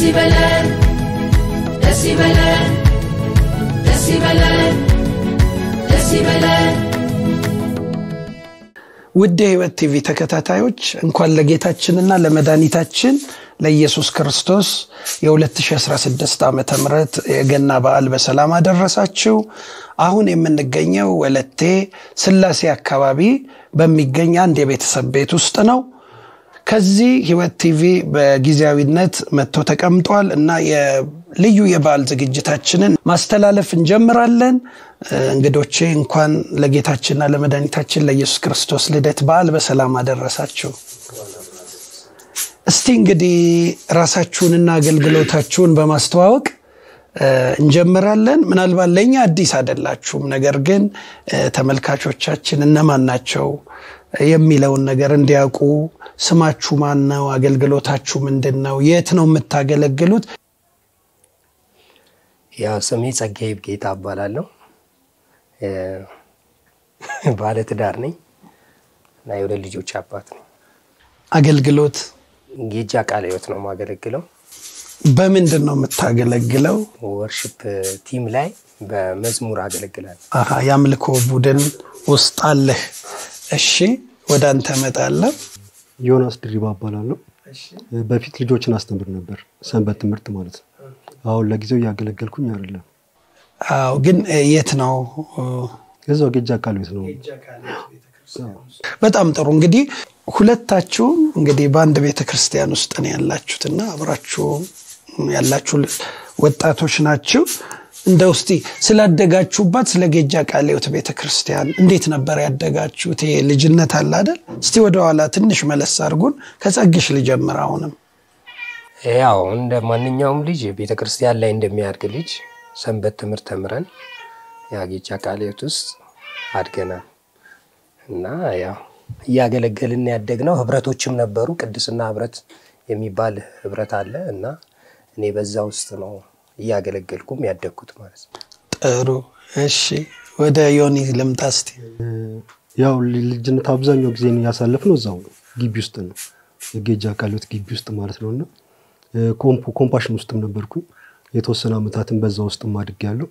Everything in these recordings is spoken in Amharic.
ይበለን ደስ ይበለን ደስ ይበለን ደስ ይበለን ውድ የህይወት ቲቪ ተከታታዮች እንኳን ለጌታችንና ለመድኃኒታችን ለኢየሱስ ክርስቶስ የ2016 ዓ ም የገና በዓል በሰላም አደረሳችሁ አሁን የምንገኘው ወለቴ ስላሴ አካባቢ በሚገኝ አንድ የቤተሰብ ቤት ውስጥ ነው ከዚህ ህይወት ቲቪ በጊዜያዊነት መጥቶ ተቀምጧል እና ልዩ የበዓል ዝግጅታችንን ማስተላለፍ እንጀምራለን እንግዶቼ እንኳን ለጌታችንና ለመድኃኒታችን ለኢየሱስ ክርስቶስ ልደት በዓል በሰላም አደረሳችሁ እስቲ እንግዲህ ራሳችሁንና አገልግሎታችሁን በማስተዋወቅ እንጀምራለን ምናልባት ለእኛ አዲስ አይደላችሁም ነገር ግን ተመልካቾቻችን እነማን ናቸው የሚለውን ነገር እንዲያውቁ ስማችሁ ማን ነው አገልግሎታችሁ ምንድን ነው የት ነው የምታገለግሉት ያው ስሜ ጸጋዬ ጌታ እባላለሁ ባለ ትዳር ነኝ እና የሁለት ልጆች አባት ነኝ አገልግሎት ጌጃ ቃለ ህይወት ነው የማገለግለው በምንድን ነው የምታገለግለው ወርሽፕ ቲም ላይ በመዝሙር አገለግላለሁ አሃ የአምልኮ ቡድን ውስጥ አለህ እሺ ወደ አንተ መጣለሁ ዮናስ ድሪባ እባላለሁ በፊት ልጆችን አስተምር ነበር ሰንበት ትምህርት ማለት ነው አሁን ለጊዜው እያገለገልኩኝ አይደለም አዎ ግን የት ነው እዛው ጌጃ ቃል ቤት ነው በጣም ጥሩ እንግዲህ ሁለታችሁም እንግዲህ በአንድ ቤተ ክርስቲያን ውስጥ ነው ያላችሁትና አብራችሁ ያላችሁ ወጣቶች ናችሁ እንደ ውስቲ ስላደጋችሁባት ስለ ጌጃ ቃሌዎት ቤተ ክርስቲያን እንዴት ነበር ያደጋችሁት ይሄ ልጅነት አለ አይደል እስቲ ወደኋላ ትንሽ መለስ አድርጉን ከጸግሽ ልጀምር አሁንም ያው እንደ ማንኛውም ልጅ ቤተ ክርስቲያን ላይ እንደሚያድግ ልጅ ሰንበት ትምህርት ተምረን የጌጃ ቃለ ሕይወት ውስጥ አድገናል እና ያው እያገለገልን ያደግነው ህብረቶችም ነበሩ ቅድስና ህብረት የሚባል ህብረት አለ እና እኔ በዛ ውስጥ ነው እያገለገልኩም ያደግኩት ማለት ነው ጥሩ እሺ ወደ ዮኒ ልምጣ እስቲ ያው ልጅነት አብዛኛው ጊዜ ያሳለፍነው እዛው ነው ግቢ ውስጥ ነው የጌጃ ቃለ ሕይወት ግቢ ውስጥ ማለት ነው እና ኮምፓሽን ውስጥም ነበርኩኝ የተወሰነ ዓመታትን በዛ ውስጥ ማድግ ያለው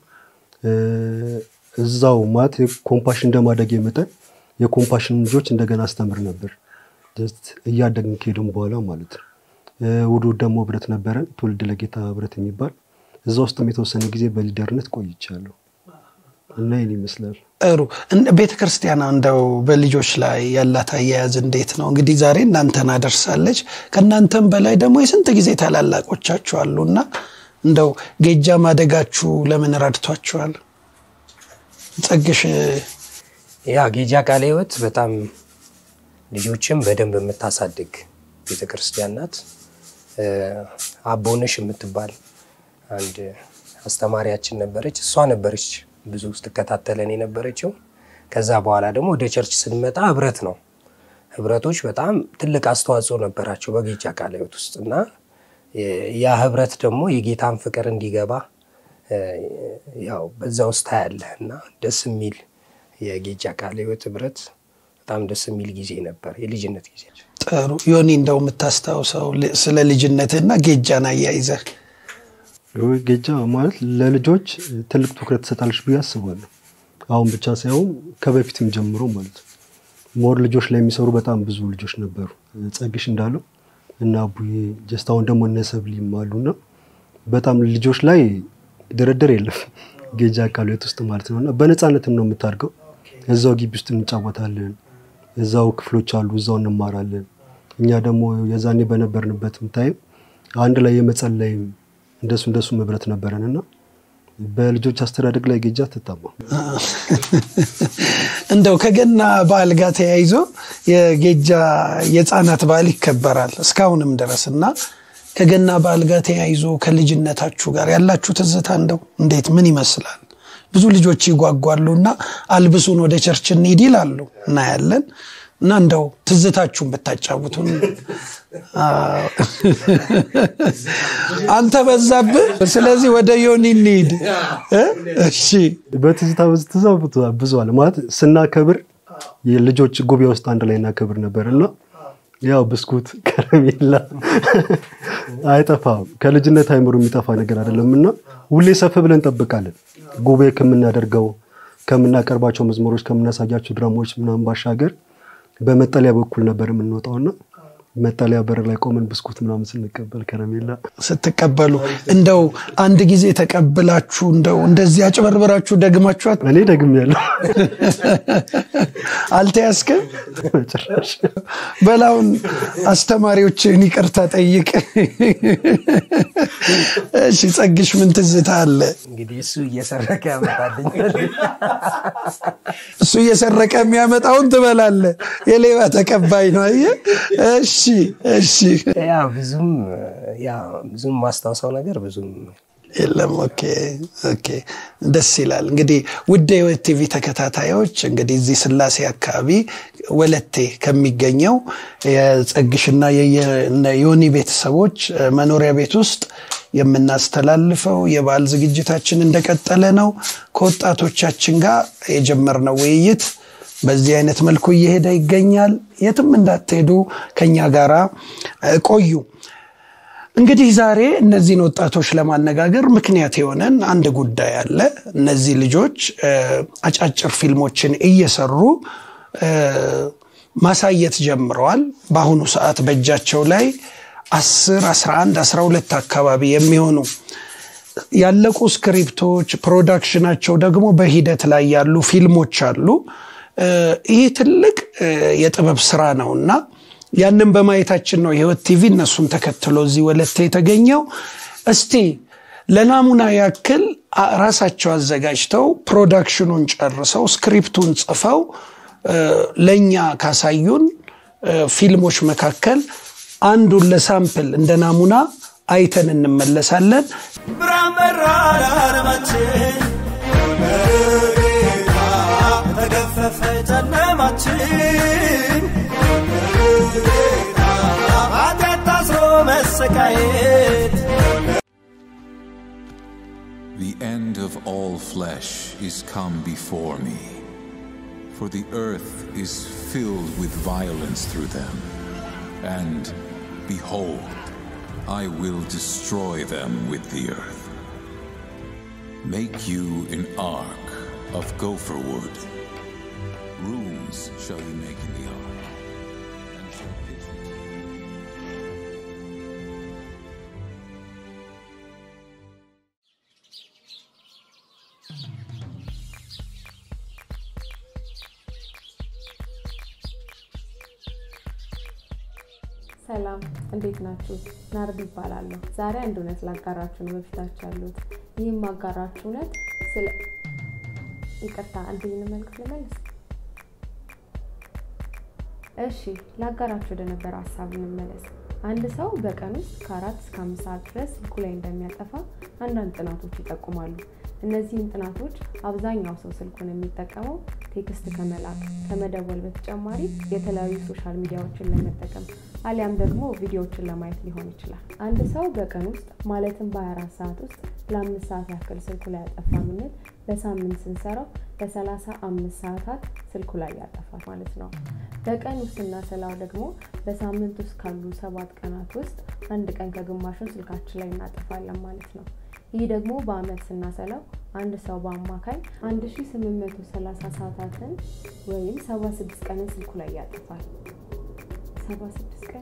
እዛው ማለት ኮምፓሽን እንደማደግ መጠን የኮምፓሽን ልጆች እንደገና አስተምር ነበር እያደግን ከሄድም በኋላ ማለት ነው ውዱ ደግሞ ህብረት ነበረ ትውልድ ለጌታ ህብረት የሚባል እዛ ውስጥም የተወሰነ ጊዜ በሊደርነት ቆይቻለሁ እና ይህን ይመስላል ጥሩ ቤተ ክርስቲያን እንደው በልጆች ላይ ያላት አያያዝ እንዴት ነው እንግዲህ ዛሬ እናንተን አደርሳለች ከእናንተም በላይ ደግሞ የስንት ጊዜ ታላላቆቻችሁ አሉና እንደው ጌጃ ማደጋችሁ ለምን ረድቷችኋል ጸግሽ ያ ጌጃ ቃለ ህይወት በጣም ልጆችም በደንብ የምታሳድግ ቤተክርስቲያን ናት አቦነሽ የምትባል አንድ አስተማሪያችን ነበረች እሷ ነበረች ብዙ ስትከታተለን የነበረችው ከዛ በኋላ ደግሞ ወደ ቸርች ስንመጣ ህብረት ነው ህብረቶች በጣም ትልቅ አስተዋጽኦ ነበራቸው በጌጃ ቃለ ህይወት ውስጥ እና ያ ህብረት ደግሞ የጌታን ፍቅር እንዲገባ ያው በዛ ውስጥ ያለ እና ደስ የሚል የጌጃ ቃለ ህይወት ህብረት በጣም ደስ የሚል ጊዜ ነበር የልጅነት ጊዜ ጥሩ ዮኒ እንደው የምታስታውሰው ስለ ልጅነትና ጌጃን አያይዘህ ጌጃ ማለት ለልጆች ትልቅ ትኩረት ትሰጣለች ብዬ አስባለሁ አሁን ብቻ ሳይሆን ከበፊትም ጀምሮ ማለት ነው ሞር ልጆች ላይ የሚሰሩ በጣም ብዙ ልጆች ነበሩ ጸግሽ እንዳለው እና ቡዬ ጀስት አሁን ደግሞ እነሰብሊም አሉና በጣም ልጆች ላይ ድርድር የለም ጌጃ ቃለ ሕይወት ውስጥ ማለት ነው እና በነፃነትም ነው የምታድገው እዛው ግቢ ውስጥ እንጫወታለን እዛው ክፍሎች አሉ እዛው እንማራለን እኛ ደግሞ የዛኔ በነበርንበት ታይም አንድ ላይ የመጸለይም እንደሱ እንደሱ መብረት ነበረን እና በልጆች አስተዳደግ ላይ ጌጃ ትታማ እንደው ከገና በዓል ጋር ተያይዞ የጌጃ የህፃናት በዓል ይከበራል እስካሁንም ድረስ እና ከገና በዓል ጋር ተያይዞ ከልጅነታችሁ ጋር ያላችሁ ትዝታ እንደው እንዴት ምን ይመስላል ብዙ ልጆች ይጓጓሉ እና አልብሱን ወደ ቸርች እንሂድ ይላሉ እናያለን እና እንደው ትዝታችሁን ብታጫውቱን አንተ በዛብህ ስለዚህ ወደ ዮኒ እንሂድ እሺ በትዝታ ትዝታ ብዙ አለ ማለት ስናከብር የልጆች ጉባኤ ውስጥ አንድ ላይ እናከብር ነበር እና ያው ብስኩት፣ ከረሜላ አይጠፋም። ከልጅነት አይምሮ የሚጠፋ ነገር አይደለም እና ሁሌ ሰፍ ብለን እንጠብቃለን። ጉባኤ ከምናደርገው ከምናቀርባቸው መዝሙሮች ከምናሳያቸው ድራማዎች ምናምን ባሻገር በመጠለያ በኩል ነበር የምንወጣውና መጠለያ በር ላይ ቆመን ብስኩት ምናምን ስንቀበል ከረሜላ ስትቀበሉ እንደው አንድ ጊዜ ተቀብላችሁ እንደው እንደዚህ አጭበርብራችሁ ደግማችኋት እኔ ደግም ያለው አልተያዝክም? ጭራሽ በላውን አስተማሪዎችን ይቅርታ ጠይቅ። እሺ ጸግሽ ምን ትዝታ አለ? እንግዲህ እሱ እየሰረቀ ያመጣልኛል። እሱ እየሰረቀ የሚያመጣውን ትበላለህ። የሌባ ተቀባይ ነው። አየህ? እሺ እሺ ያ ብዙም ያ ብዙም ማስታውሰው ነገር ብዙም የለም። ኦኬ ኦኬ፣ ደስ ይላል። እንግዲህ ውድ የህይወት ቲቪ ተከታታዮች እንግዲህ እዚህ ስላሴ አካባቢ ወለቴ ከሚገኘው የጸግሽና የዮኒ ቤተሰቦች መኖሪያ ቤት ውስጥ የምናስተላልፈው የበዓል ዝግጅታችን እንደቀጠለ ነው። ከወጣቶቻችን ጋር የጀመርነው ውይይት በዚህ አይነት መልኩ እየሄደ ይገኛል። የትም እንዳትሄዱ ከኛ ጋራ ቆዩ። እንግዲህ ዛሬ እነዚህን ወጣቶች ለማነጋገር ምክንያት የሆነን አንድ ጉዳይ አለ። እነዚህ ልጆች አጫጭር ፊልሞችን እየሰሩ ማሳየት ጀምረዋል። በአሁኑ ሰዓት በእጃቸው ላይ 10፣ 11፣ 12 አካባቢ የሚሆኑ ያለቁ ስክሪፕቶች፣ ፕሮዳክሽናቸው ደግሞ በሂደት ላይ ያሉ ፊልሞች አሉ። ይህ ትልቅ የጥበብ ስራ ነው እና ያንን በማየታችን ነው የህይወት ቲቪ እነሱን ተከትሎ እዚህ ወለተ የተገኘው። እስቲ ለናሙና ያክል ራሳቸው አዘጋጅተው ፕሮዳክሽኑን ጨርሰው ስክሪፕቱን ጽፈው ለእኛ ካሳዩን ፊልሞች መካከል አንዱን ለሳምፕል እንደ ናሙና አይተን እንመለሳለን። ብርሃን በራ ለዓለማችን በጌታ ተገፈፈ ጨለማችን በጌታ ኃጢአት ታስሮ መሰቃየት The end of all flesh is come before me, for the earth is filled with violence through them. And behold, I will destroy them with the earth. Make you an ark of gopher wood. Rooms shall you make in the ark. and shall pitch it- ሰላም እንዴት ናችሁ? ናርድ ይባላለሁ። ዛሬ አንድ እውነት ላጋራችሁ ነው በፊታችሁ ያሉት። ይህም ማጋራችሁ እውነት ስለ ይቅርታ፣ አንድ መልዕክት ልመልስ። እሺ፣ ላጋራችሁ ወደ ነበረ ሀሳብ እንመለስ። አንድ ሰው በቀን ውስጥ ከአራት እስከ አምስት ሰዓት ድረስ ስልኩ ላይ እንደሚያጠፋ አንዳንድ ጥናቶች ይጠቁማሉ። እነዚህም ጥናቶች አብዛኛው ሰው ስልኩን የሚጠቀመው ቴክስት ከመላክ ከመደወል በተጨማሪ የተለያዩ ሶሻል ሚዲያዎችን ለመጠቀም አሊያም ደግሞ ቪዲዮዎችን ለማየት ሊሆን ይችላል። አንድ ሰው በቀን ውስጥ ማለትም በ24 ሰዓት ውስጥ ለአምስት ሰዓት ያክል ስልኩ ላይ ያጠፋ ምንል በሳምንት ስንሰራው ለሰላሳ አምስት ሰዓታት ስልኩ ላይ ያጠፋል ማለት ነው። በቀን ውስጥ ስናሰላው ደግሞ በሳምንት ውስጥ ካሉ ሰባት ቀናት ውስጥ አንድ ቀን ከግማሹን ስልካችን ላይ እናጠፋለን ማለት ነው። ይህ ደግሞ በአመት ስናሰላው አንድ ሰው በአማካይ 1830 ሰዓታትን ወይም 76 ቀንን ስልኩ ላይ ያጠፋል። 76 ቀን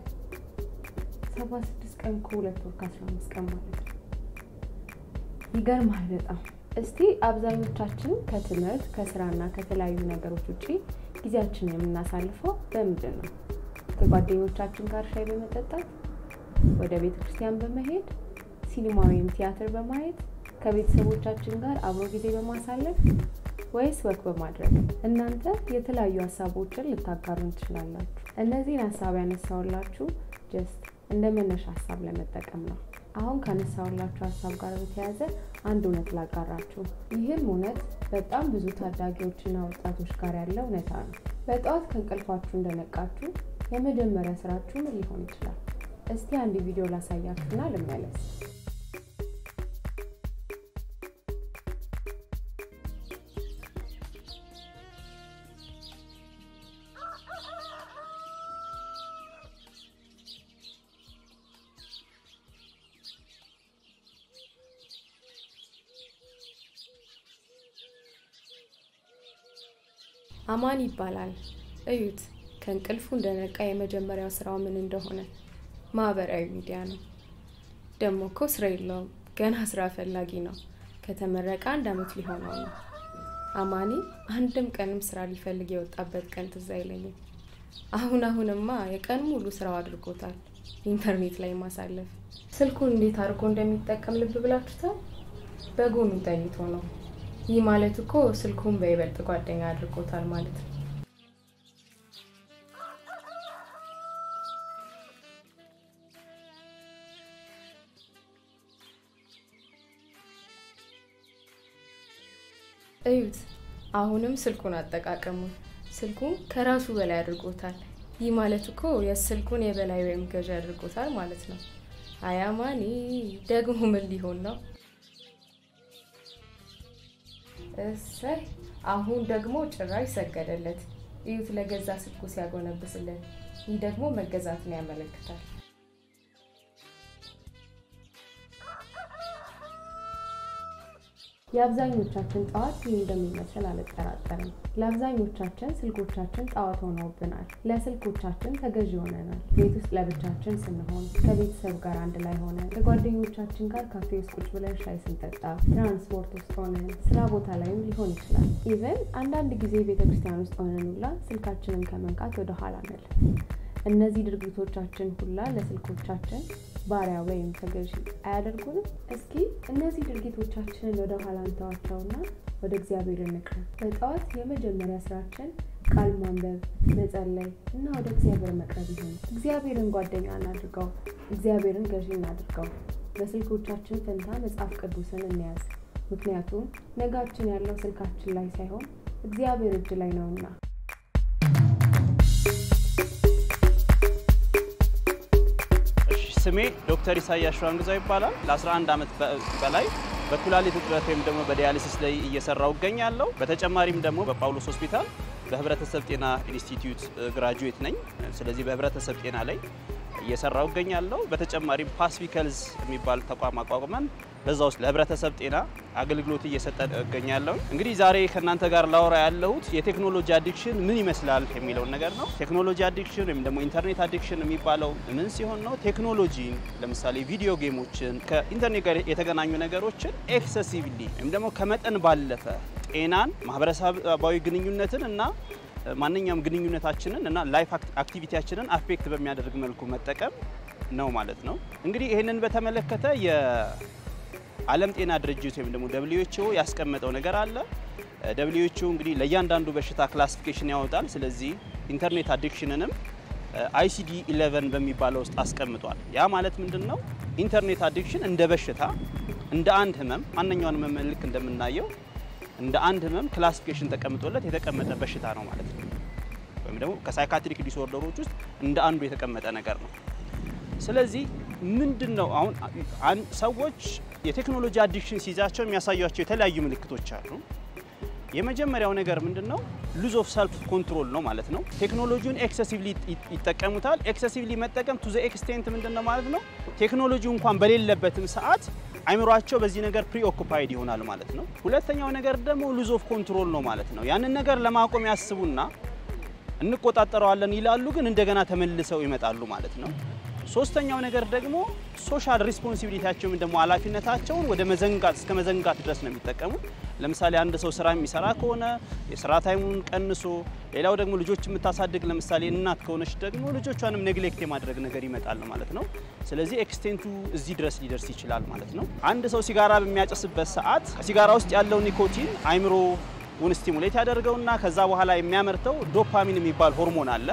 76 ቀን ከሁለት ወር ከ15 ቀን ማለት ነው። ይገርማል በጣም። እስቲ አብዛኞቻችን ከትምህርት ከስራና ከተለያዩ ነገሮች ውጭ ጊዜያችንን የምናሳልፈው በምንድን ነው? ከጓደኞቻችን ጋር ሻይ በመጠጣት፣ ወደ ቤተ ክርስቲያን በመሄድ፣ ሲኒማ ወይም ቲያትር በማየት፣ ከቤተሰቦቻችን ጋር አብሮ ጊዜ በማሳለፍ ወይስ ወክ በማድረግ? እናንተ የተለያዩ ሀሳቦችን ልታጋሩን ትችላላችሁ። እነዚህን ሀሳብ ያነሳውላችሁ ጀስት እንደ መነሻ ሀሳብ ለመጠቀም ነው። አሁን ካነሳውላችሁ ሀሳብ ጋር በተያያዘ አንድ እውነት ላጋራችሁ። ይህም እውነት በጣም ብዙ ታዳጊዎችና ወጣቶች ጋር ያለ እውነታ ነው። በጠዋት ከእንቅልፋችሁ እንደነቃችሁ የመጀመሪያ ስራችሁ ምን ሊሆን ይችላል? እስቲ አንድ ቪዲዮ ላሳያችሁና ልመለስ። አማን ይባላል። እዩት፣ ከእንቅልፉ እንደነቃ የመጀመሪያው ስራው ምን እንደሆነ ማህበራዊ ሚዲያ ነው። ደግሞ እኮ ስራ የለውም፣ ገና ስራ ፈላጊ ነው። ከተመረቀ አንድ አመት ሊሆነው ነው። አማኒ አንድም ቀንም ስራ ሊፈልግ የወጣበት ቀን ትዝ አይለኝም። አሁን አሁንማ የቀን ሙሉ ስራው አድርጎታል ኢንተርኔት ላይ ማሳለፍ። ስልኩን እንዴት አድርጎ እንደሚጠቀም ልብ ብላችሁታል? በጎኑ ተኝቶ ነው። ይህ ማለት እኮ ስልኩን በይበልጥ ጓደኛ አድርጎታል ማለት ነው። እዩት፣ አሁንም ስልኩን አጠቃቀሙን ስልኩን ከራሱ በላይ አድርጎታል። ይህ ማለት እኮ የስልኩን የበላይ ወይም ገዢ አድርጎታል ማለት ነው። አያማኒ ደግሞ ምን ሊሆን ነው? እሰይ አሁን ደግሞ ጭራሽ ሰገደለት። እዩት ለገዛ ስልኩ ሲያጎነብስለት። ይህ ደግሞ መገዛትን ያመለክታል። የአብዛኞቻችን ጠዋት ይህ እንደሚመስል አልጠራጠርም። ለአብዛኞቻችን ስልኮቻችን ጣዖት ሆነውብናል። ለስልኮቻችን ተገዢ ሆነናል። ቤት ውስጥ ለብቻችን ስንሆን፣ ከቤተሰብ ጋር አንድ ላይ ሆነን፣ ከጓደኞቻችን ጋር ካፌ ውስጥ ቁጭ ብለን ሻይ ስንጠጣ፣ ትራንስፖርት ውስጥ ሆነን፣ ስራ ቦታ ላይም ሊሆን ይችላል። ኢቨን አንዳንድ ጊዜ ቤተክርስቲያን ውስጥ ሆነን ሁላ ስልካችንን ከመንካት ወደ ኋላ አንልም። እነዚህ ድርጊቶቻችን ሁላ ለስልኮቻችን ባሪያ ወይም ተገዢ አያደርጉንም? እስኪ እነዚህ ድርጊቶቻችንን ወደ ኋላ እንተዋቸውና ወደ እግዚአብሔር እንቅረብ። በጠዋት የመጀመሪያ ስራችን ቃል ማንበብ፣ መጸለይ እና ወደ እግዚአብሔር መቅረብ ይሁን። እግዚአብሔርን ጓደኛ እናድርገው። እግዚአብሔርን ገዢ እናድርገው። በስልኮቻችን ፈንታ መጽሐፍ ቅዱስን እንያዝ። ምክንያቱም ነጋችን ያለው ስልካችን ላይ ሳይሆን እግዚአብሔር እጅ ላይ ነውና። ስሜ ዶክተር ኢሳያስ ሸዋንግዛው ይባላል። ለ11 ዓመት በላይ በኩላሊት እጥበት ወይም ደግሞ በዲያሊሲስ ላይ እየሰራው እገኛለሁ። በተጨማሪም ደግሞ በጳውሎስ ሆስፒታል በህብረተሰብ ጤና ኢንስቲትዩት ግራጁዌት ነኝ። ስለዚህ በህብረተሰብ ጤና ላይ እየሰራው እገኛለሁ። በተጨማሪም ፓሲፊክ ሄልዝ የሚባል ተቋም አቋቁመን በዛ ውስጥ ለህብረተሰብ ጤና አገልግሎት እየሰጠን እገኛለሁ። እንግዲህ ዛሬ ከእናንተ ጋር ላወራ ያለሁት የቴክኖሎጂ አዲክሽን ምን ይመስላል የሚለውን ነገር ነው። ቴክኖሎጂ አዲክሽን ወይም ደግሞ ኢንተርኔት አዲክሽን የሚባለው ምን ሲሆን ነው? ቴክኖሎጂን ለምሳሌ ቪዲዮ ጌሞችን፣ ከኢንተርኔት ጋር የተገናኙ ነገሮችን ኤክሰሲቭሊ ወይም ደግሞ ከመጠን ባለፈ ጤናን፣ ማህበረሰባዊ ግንኙነትን እና ማንኛውም ግንኙነታችንን እና ላይፍ አክቲቪቲያችንን አፌክት በሚያደርግ መልኩ መጠቀም ነው ማለት ነው። እንግዲህ ይህንን በተመለከተ የዓለም ጤና ድርጅት ወይም ደግሞ ደብሊውኤችኦ ያስቀመጠው ነገር አለ። ደብሊውኤችኦ እንግዲህ ለእያንዳንዱ በሽታ ክላሲፊኬሽን ያወጣል። ስለዚህ ኢንተርኔት አዲክሽንንም አይሲዲ 11 በሚባለው ውስጥ አስቀምጧል። ያ ማለት ምንድን ነው? ኢንተርኔት አዲክሽን እንደ በሽታ እንደ አንድ ህመም ማንኛውን ህመም ልክ እንደምናየው እንደ አንድ ህመም ክላሲፊኬሽን ተቀምጦለት የተቀመጠ በሽታ ነው ማለት ነው። ወይም ደግሞ ከሳይካትሪክ ዲስኦርደሮች ውስጥ እንደ አንዱ የተቀመጠ ነገር ነው። ስለዚህ ምንድን ነው አሁን ሰዎች የቴክኖሎጂ አዲክሽን ሲይዛቸው የሚያሳያቸው የተለያዩ ምልክቶች አሉ። የመጀመሪያው ነገር ምንድን ነው? ሉዝ ኦፍ ሰልፍ ኮንትሮል ነው ማለት ነው። ቴክኖሎጂውን ኤክሰሲቭሊ ይጠቀሙታል። ኤክሰሲቭሊ መጠቀም ቱ ዘ ኤክስቴንት ምንድን ነው ማለት ነው? ቴክኖሎጂው እንኳን በሌለበትም ሰዓት አይምሯቸው በዚህ ነገር ፕሪኦኩፓይድ ይሆናል ማለት ነው። ሁለተኛው ነገር ደግሞ ሉዝ ኦፍ ኮንትሮል ነው ማለት ነው። ያንን ነገር ለማቆም ያስቡና እንቆጣጠረዋለን ይላሉ፣ ግን እንደገና ተመልሰው ይመጣሉ ማለት ነው። ሶስተኛው ነገር ደግሞ ሶሻል ሪስፖንሲቢሊቲያቸው ወይም ደግሞ ኃላፊነታቸውን ወደ መዘንጋት እስከ መዘንጋት ድረስ ነው የሚጠቀሙት። ለምሳሌ አንድ ሰው ስራ የሚሰራ ከሆነ የስራ ታይሙን ቀንሶ፣ ሌላው ደግሞ ልጆች የምታሳድግ ለምሳሌ እናት ከሆነች ደግሞ ልጆቿንም ኔግሌክት የማድረግ ነገር ይመጣል ማለት ነው። ስለዚህ ኤክስቴንቱ እዚህ ድረስ ሊደርስ ይችላል ማለት ነው። አንድ ሰው ሲጋራ በሚያጨስበት ሰዓት ሲጋራ ውስጥ ያለው ኒኮቲን አይምሮ ውን ስቲሙሌት ያደርገውና ከዛ በኋላ የሚያመርተው ዶፓሚን የሚባል ሆርሞን አለ።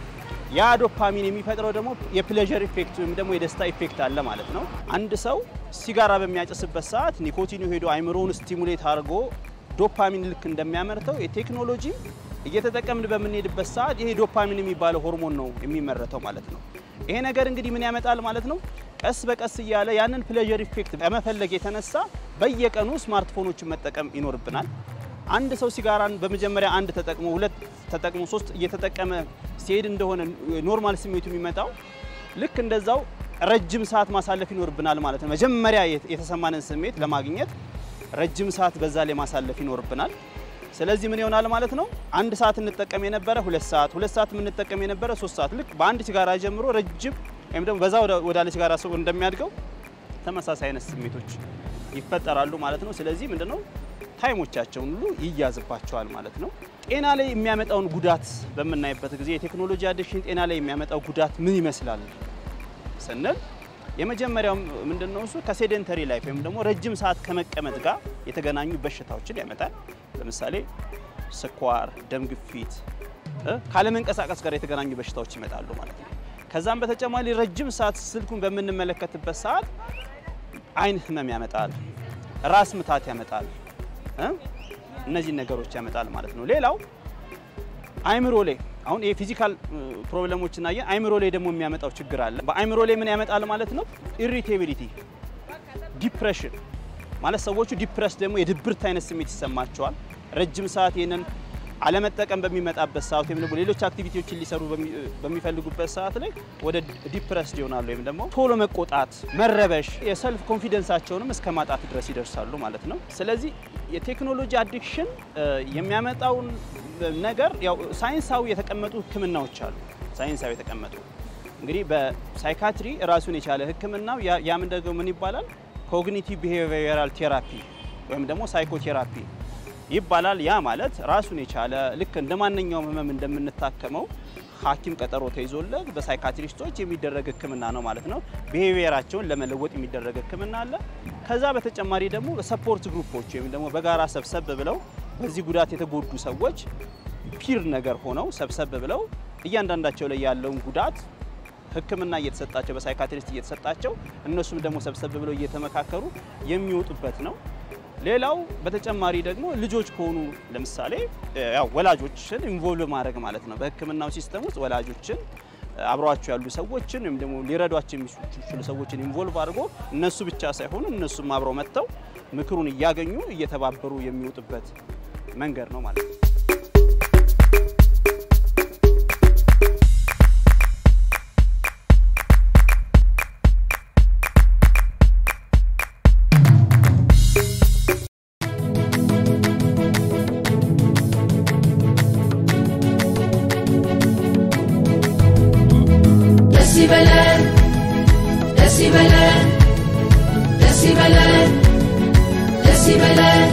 ያ ዶፓሚን የሚፈጥረው ደግሞ የፕሌዠር ኢፌክት ወይም ደግሞ የደስታ ኢፌክት አለ ማለት ነው። አንድ ሰው ሲጋራ በሚያጨስበት ሰዓት ኒኮቲኑ ሄዶ አይምሮውን ስቲሙሌት አድርጎ ዶፓሚን ልክ እንደሚያመርተው የቴክኖሎጂ እየተጠቀምን በምንሄድበት ሰዓት ይሄ ዶፓሚን የሚባለው ሆርሞን ነው የሚመረተው ማለት ነው። ይሄ ነገር እንግዲህ ምን ያመጣል ማለት ነው? ቀስ በቀስ እያለ ያንን ፕሌዠር ኢፌክት በመፈለግ የተነሳ በየቀኑ ስማርትፎኖችን መጠቀም ይኖርብናል። አንድ ሰው ሲጋራን በመጀመሪያ አንድ ተጠቅሞ ሁለት ተጠቅሞ ሶስት እየተጠቀመ ሲሄድ እንደሆነ ኖርማል ስሜቱ የሚመጣው ልክ እንደዛው ረጅም ሰዓት ማሳለፍ ይኖርብናል ማለት ነው። መጀመሪያ የተሰማንን ስሜት ለማግኘት ረጅም ሰዓት በዛ ላይ ማሳለፍ ይኖርብናል። ስለዚህ ምን ይሆናል ማለት ነው? አንድ ሰዓት እንጠቀም የነበረ ሁለት ሰዓት፣ ሁለት ሰዓት የምንጠቀም የነበረ ሶስት ሰዓት ልክ በአንድ ሲጋራ ጀምሮ ረጅም ወይም ደግሞ በዛ ወደ- ወዳለ ሲጋራ ሰው እንደሚያድገው ተመሳሳይ አይነት ስሜቶች ይፈጠራሉ ማለት ነው። ስለዚህ ምንድነው ታይሞቻቸውን ሁሉ ይያዝባቸዋል ማለት ነው። ጤና ላይ የሚያመጣውን ጉዳት በምናይበት ጊዜ የቴክኖሎጂ አዲክሽን ጤና ላይ የሚያመጣው ጉዳት ምን ይመስላል ስንል የመጀመሪያው ምንድነው እሱ ከሴደንተሪ ላይፍ ወይም ደግሞ ረጅም ሰዓት ከመቀመጥ ጋር የተገናኙ በሽታዎችን ያመጣል። ለምሳሌ ስኳር፣ ደም ግፊት እ ካለመንቀሳቀስ ጋር የተገናኙ በሽታዎች ይመጣሉ ማለት ነው። ከዛም በተጨማሪ ረጅም ሰዓት ስልኩን በምንመለከትበት ሰዓት አይን ህመም ያመጣል፣ ራስ ምታት ያመጣል እ እነዚህን ነገሮች ያመጣል ማለት ነው። ሌላው አይምሮ ላይ አሁን የፊዚካል ፕሮብለሞች እናየን። አይምሮ ላይ ደግሞ የሚያመጣው ችግር አለ። በአይምሮ ላይ ምን ያመጣል ማለት ነው? ኢሪቴቢሊቲ፣ ዲፕሬሽን ማለት ሰዎቹ ዲፕረስ ደግሞ የድብርት አይነት ስሜት ይሰማቸዋል። ረጅም ሰዓት ይህንን አለመጠቀም በሚመጣበት ሰዓት ወይም ደግሞ ሌሎች አክቲቪቲዎችን ሊሰሩ በሚ- በሚፈልጉበት ሰዓት ላይ ወደ ዲፕረስድ ይሆናሉ ወይም ደግሞ ቶሎ መቆጣት፣ መረበሽ፣ የሰልፍ ኮንፊደንሳቸውንም እስከ ማጣት ድረስ ይደርሳሉ ማለት ነው። ስለዚህ የቴክኖሎጂ አዲክሽን የሚያመጣውን ነገር ያው ሳይንሳዊ የተቀመጡ ሕክምናዎች አሉ። ሳይንሳዊ የተቀመጡ እንግዲህ በሳይካትሪ ራሱን የቻለ ሕክምናው ያ ያ ምን ደግሞ ምን ይባላል? ኮግኒቲቭ ቢሄቪየራል ቴራፒ ወይም ደግሞ ሳይኮቴራፒ ይባላል። ያ ማለት ራሱን የቻለ ልክ እንደ ማንኛውም ህመም እንደምንታከመው ሐኪም ቀጠሮ ተይዞለት በሳይካትሪስቶች የሚደረግ ህክምና ነው ማለት ነው። ቢሄቪየራቸውን ለመለወጥ የሚደረግ ህክምና አለ። ከዛ በተጨማሪ ደግሞ በሰፖርት ግሩፖች ወይም ደግሞ በጋራ ሰብሰብ ብለው በዚህ ጉዳት የተጎዱ ሰዎች ፒር ነገር ሆነው ሰብሰብ ብለው እያንዳንዳቸው ላይ ያለውን ጉዳት ህክምና እየተሰጣቸው በሳይካትሪስት እየተሰጣቸው እነሱም ደግሞ ሰብሰብ ብለው እየተመካከሩ የሚወጡበት ነው። ሌላው በተጨማሪ ደግሞ ልጆች ከሆኑ ለምሳሌ ያው ወላጆችን ኢንቮልቭ ማድረግ ማለት ነው። በህክምናው ሲስተም ውስጥ ወላጆችን አብረዋቸው ያሉ ሰዎችን ወይም ደግሞ ሊረዷቸው የሚችሉ ሰዎችን ኢንቮልቭ አድርጎ እነሱ ብቻ ሳይሆኑ እነሱም አብረው መጥተው ምክሩን እያገኙ እየተባበሩ የሚወጡበት መንገድ ነው ማለት ነው። ደስ ይበለን ደስ ይበለን ደስ ይበለን ደስ ይበለን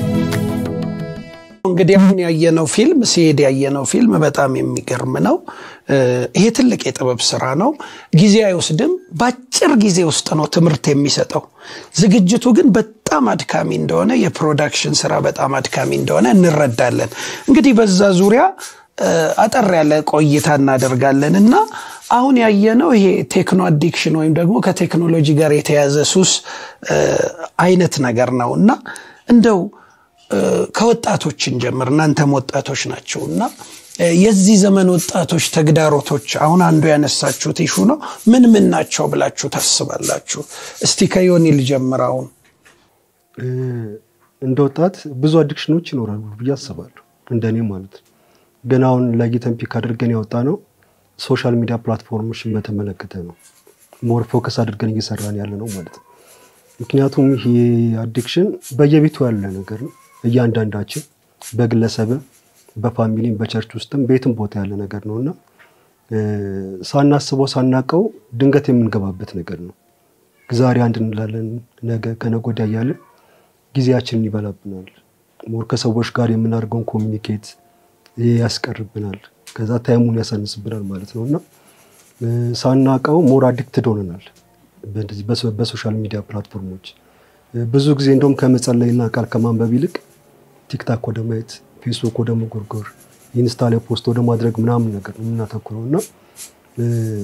እንግዲህ አሁን ያየነው ፊልም ሲሄድ ያየነው ፊልም በጣም የሚገርም ነው። እ፣ ይሄ ትልቅ የጥበብ ስራ ነው። ጊዜ አይወስድም። በአጭር ጊዜ ውስጥ ነው ትምህርት የሚሰጠው። ዝግጅቱ ግን በጣም አድካሚ እንደሆነ፣ የፕሮዳክሽን ስራ በጣም አድካሚ እንደሆነ እንረዳለን። እንግዲህ በዛ ዙሪያ እ፣ አጠር ያለ ቆይታ እናደርጋለን እና አሁን ያየነው ይሄ ቴክኖ አዲክሽን ወይም ደግሞ ከቴክኖሎጂ ጋር የተያዘ ሱስ እ፣ አይነት ነገር ነው እና እንደው እ፣ ከወጣቶችን ጀምር እናንተም ወጣቶች ናቸው እና እ፣ የዚህ ዘመን ወጣቶች ተግዳሮቶች አሁን አንዱ ያነሳችሁት ይሹ ነው ምን ምን ናቸው ብላችሁ ታስባላችሁ? እስቲ ከዮኒ ልጀምር። አሁን እ፣ እንደ ወጣት ብዙ አዲክሽኖች ይኖራሉ ብዬ አስባለሁ፣ እንደኔ ማለት ነው። ግን አሁን ለይተን ፒክ አድርገን ያወጣ ነው ሶሻል ሚዲያ ፕላትፎርሞችን በተመለከተ ነው ሞር ፎከስ አድርገን እየሰራን ያለ ነው ማለት ነው። ምክንያቱም ይሄ አዲክሽን በየቤቱ ያለ ነገር ነው። እያንዳንዳችን በግለሰብም በፋሚሊም በቸርች ውስጥም ቤትም ቦታ ያለ ነገር ነው እና እ፣ ሳናስበው ሳናቀው ድንገት የምንገባበት ነገር ነው። ዛሬ አንድ እንላለን፣ ነገ ከነገ ወዲያ እያለን ጊዜያችንን ይበላብናል። ሞር ከሰዎች ጋር የምናደርገውን ኮሚኒኬት ያስቀርብናል። ከዛ ታይሙን ያሳንስብናል ማለት ነው እና እ፣ ሳናቀው ሞር አዲክትድ ሆነናል በእንደዚህ በሶ- በሶሻል ሚዲያ ፕላትፎርሞች እ፣ ብዙ ጊዜ እንደውም ከመጸለይና ቃል ከማንበብ ይልቅ ቲክታክ ወደ ማየት፣ ፌስቡክ ወደ መጎርጎር፣ ኢንስታ ላይ ፖስት ወደ ማድረግ ምናምን ነገር ነው የምናተኩረው እና እ፣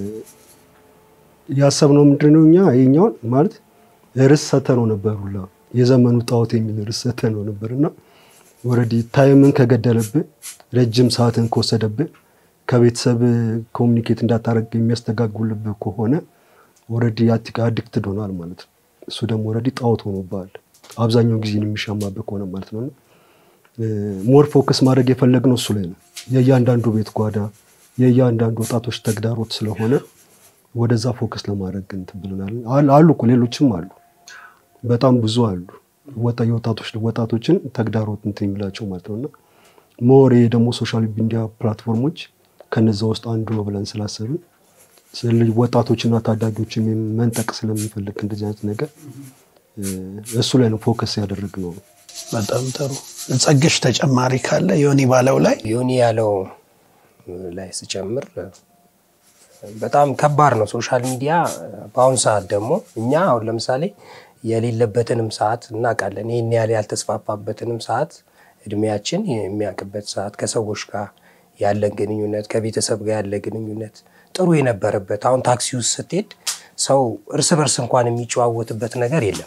ያሰብነው ምንድን ነው እኛ ይሄኛውን ማለት ርዕስ ሰተነው ነበር ሁላ የዘመኑ ጣዖት የሚል ርዕስ ሰተነው ነበር እና ወረዲ ታይምን ከገደለብህ ረጅም ሰዓትን ከወሰደብህ ከቤተሰብ ኮሚኒኬት እንዳታደረግ የሚያስተጋግልብህ ከሆነ ወረዲ አዲክትድ ሆኗል ማለት ነው። እሱ ደግሞ ወረዲ ጣዖት ሆኖብሃል አብዛኛውን ጊዜን የሚሻማብህ ከሆነ ማለት ነው። ሞር ፎከስ ማድረግ የፈለግነው እሱ ላይ ነው። የእያንዳንዱ ቤት ጓዳ የእያንዳንዱ ወጣቶች ተግዳሮት ስለሆነ ወደዛ ፎከስ ለማድረግ እንትን ብለናል። አል- አሉ እኮ ሌሎችም አሉ፣ በጣም ብዙ አሉ። ወጣ የወጣቶች ወጣቶችን ተግዳሮት እንትን የሚላቸው ማለት ነው እና ሞር ይሄ ደግሞ ሶሻል ሚዲያ ፕላትፎርሞች ከነዛ ውስጥ አንዱ ነው ብለን ስላሰብን ስለ- ወጣቶችና ታዳጊዎችም መንጠቅ ስለምንፈልግ እንደዚህ አይነት ነገር እ፣ እሱ ላይ ነው ፎከስ ያደረግነው። በጣም ጥሩ ጸግሽ ተጨማሪ ካለ ዮኒ ባለው ላይ ዮኒ ያለው ላይ ስጨምር በጣም ከባድ ነው ሶሻል ሚዲያ። በአሁኑ ሰዓት ደግሞ እኛ አሁን ለምሳሌ የሌለበትንም ሰዓት እናውቃለን። ይህን ያህል ያልተስፋፋበትንም ሰዓት እድሜያችን የሚያውቅበት ሰዓት ከሰዎች ጋር ያለን ግንኙነት ከቤተሰብ ጋር ያለ ግንኙነት ጥሩ የነበረበት አሁን ታክሲ ውስጥ ስትሄድ ሰው እርስ በርስ እንኳን የሚጨዋወትበት ነገር የለም።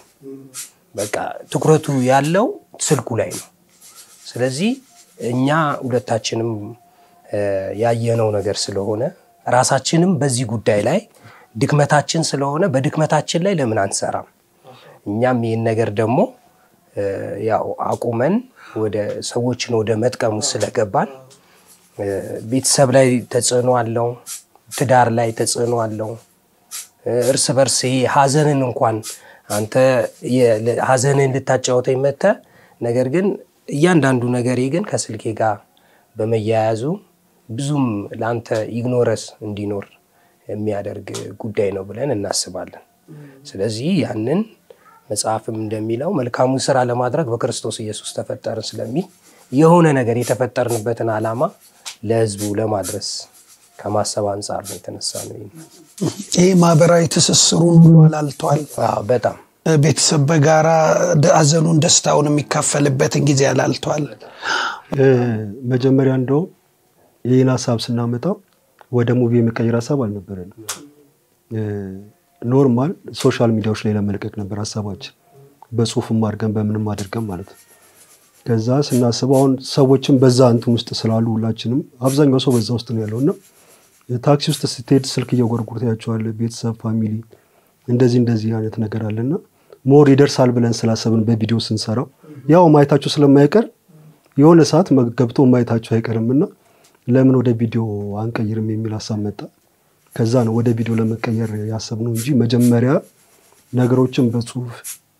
በቃ ትኩረቱ ያለው ስልኩ ላይ ነው። ስለዚህ እኛ ሁለታችንም እ፣ ያየነው ነገር ስለሆነ ራሳችንም በዚህ ጉዳይ ላይ ድክመታችን ስለሆነ በድክመታችን ላይ ለምን አንሰራም? እኛም ይህን ነገር ደግሞ እ፣ ያው አቁመን ወደ ሰዎችን ወደ መጥቀሙ ስለገባን እ፣ ቤተሰብ ላይ ተጽዕኖ አለው፣ ትዳር ላይ ተጽዕኖ አለው። እ፣ እርስ በርስ ይሄ ሀዘንን እንኳን አንተ የ- ለ- ሀዘንን ልታጫወተኝ መጥተህ ነገር ግን እያንዳንዱ ነገሬ ግን ከስልኬ ጋር በመያያዙ ብዙም ለአንተ ኢግኖረስ እንዲኖር የሚያደርግ ጉዳይ ነው ብለን እናስባለን። ስለዚህ ያንን መጽሐፍም እንደሚለው መልካሙን ስራ ለማድረግ በክርስቶስ ኢየሱስ ተፈጠርን ስለሚል የሆነ ነገር የተፈጠርንበትን ዓላማ ለሕዝቡ ለማድረስ ከማሰብ አንጻር ነው የተነሳ ነው። ይሄ ይህ ማህበራዊ ትስስሩን ሁሉ አላልቷል። አዎ፣ በጣም ቤተሰብ በጋራ ደ- ሀዘኑን ደስታውን የሚካፈልበትን ጊዜ አላልቷል። እ፣ መጀመሪያ እንደውም ይህን ሀሳብ ስናመጣው ወደ ሙቪ የመቀየር ሀሳብ አልነበረንም። እ፣ ኖርማል ሶሻል ሚዲያዎች ላይ ለመልቀቅ ነበር ሀሳባችን፣ በጽሁፍም አድርገን በምንም አድርገን ማለት ነው። ከዛ ስናስበው አሁን ሰዎችም በዛ እንትን ውስጥ ስላሉ ሁላችንም አብዛኛው ሰው በዛ ውስጥ ነው ያለው እና ታክሲ ውስጥ ስትሄድ ስልክ እየጎርጉር ታያቸዋለህ። ቤተሰብ፣ ፋሚሊ እንደዚህ እንደዚህ አይነት ነገር አለና ሞር ይደርሳል ብለን ስላሰብን በቪዲዮ ስንሰራው ያው ማየታቸው ስለማይቀር የሆነ ሰዓት መ- ገብቶ ማየታቸው አይቀርም እና ለምን ወደ ቪዲዮ አንቀይርም የሚል ሀሳብ መጣ። ከዛ ነው ወደ ቪዲዮ ለመቀየር ያሰብነው እንጂ መጀመሪያ ነገሮችን በጽሁፍ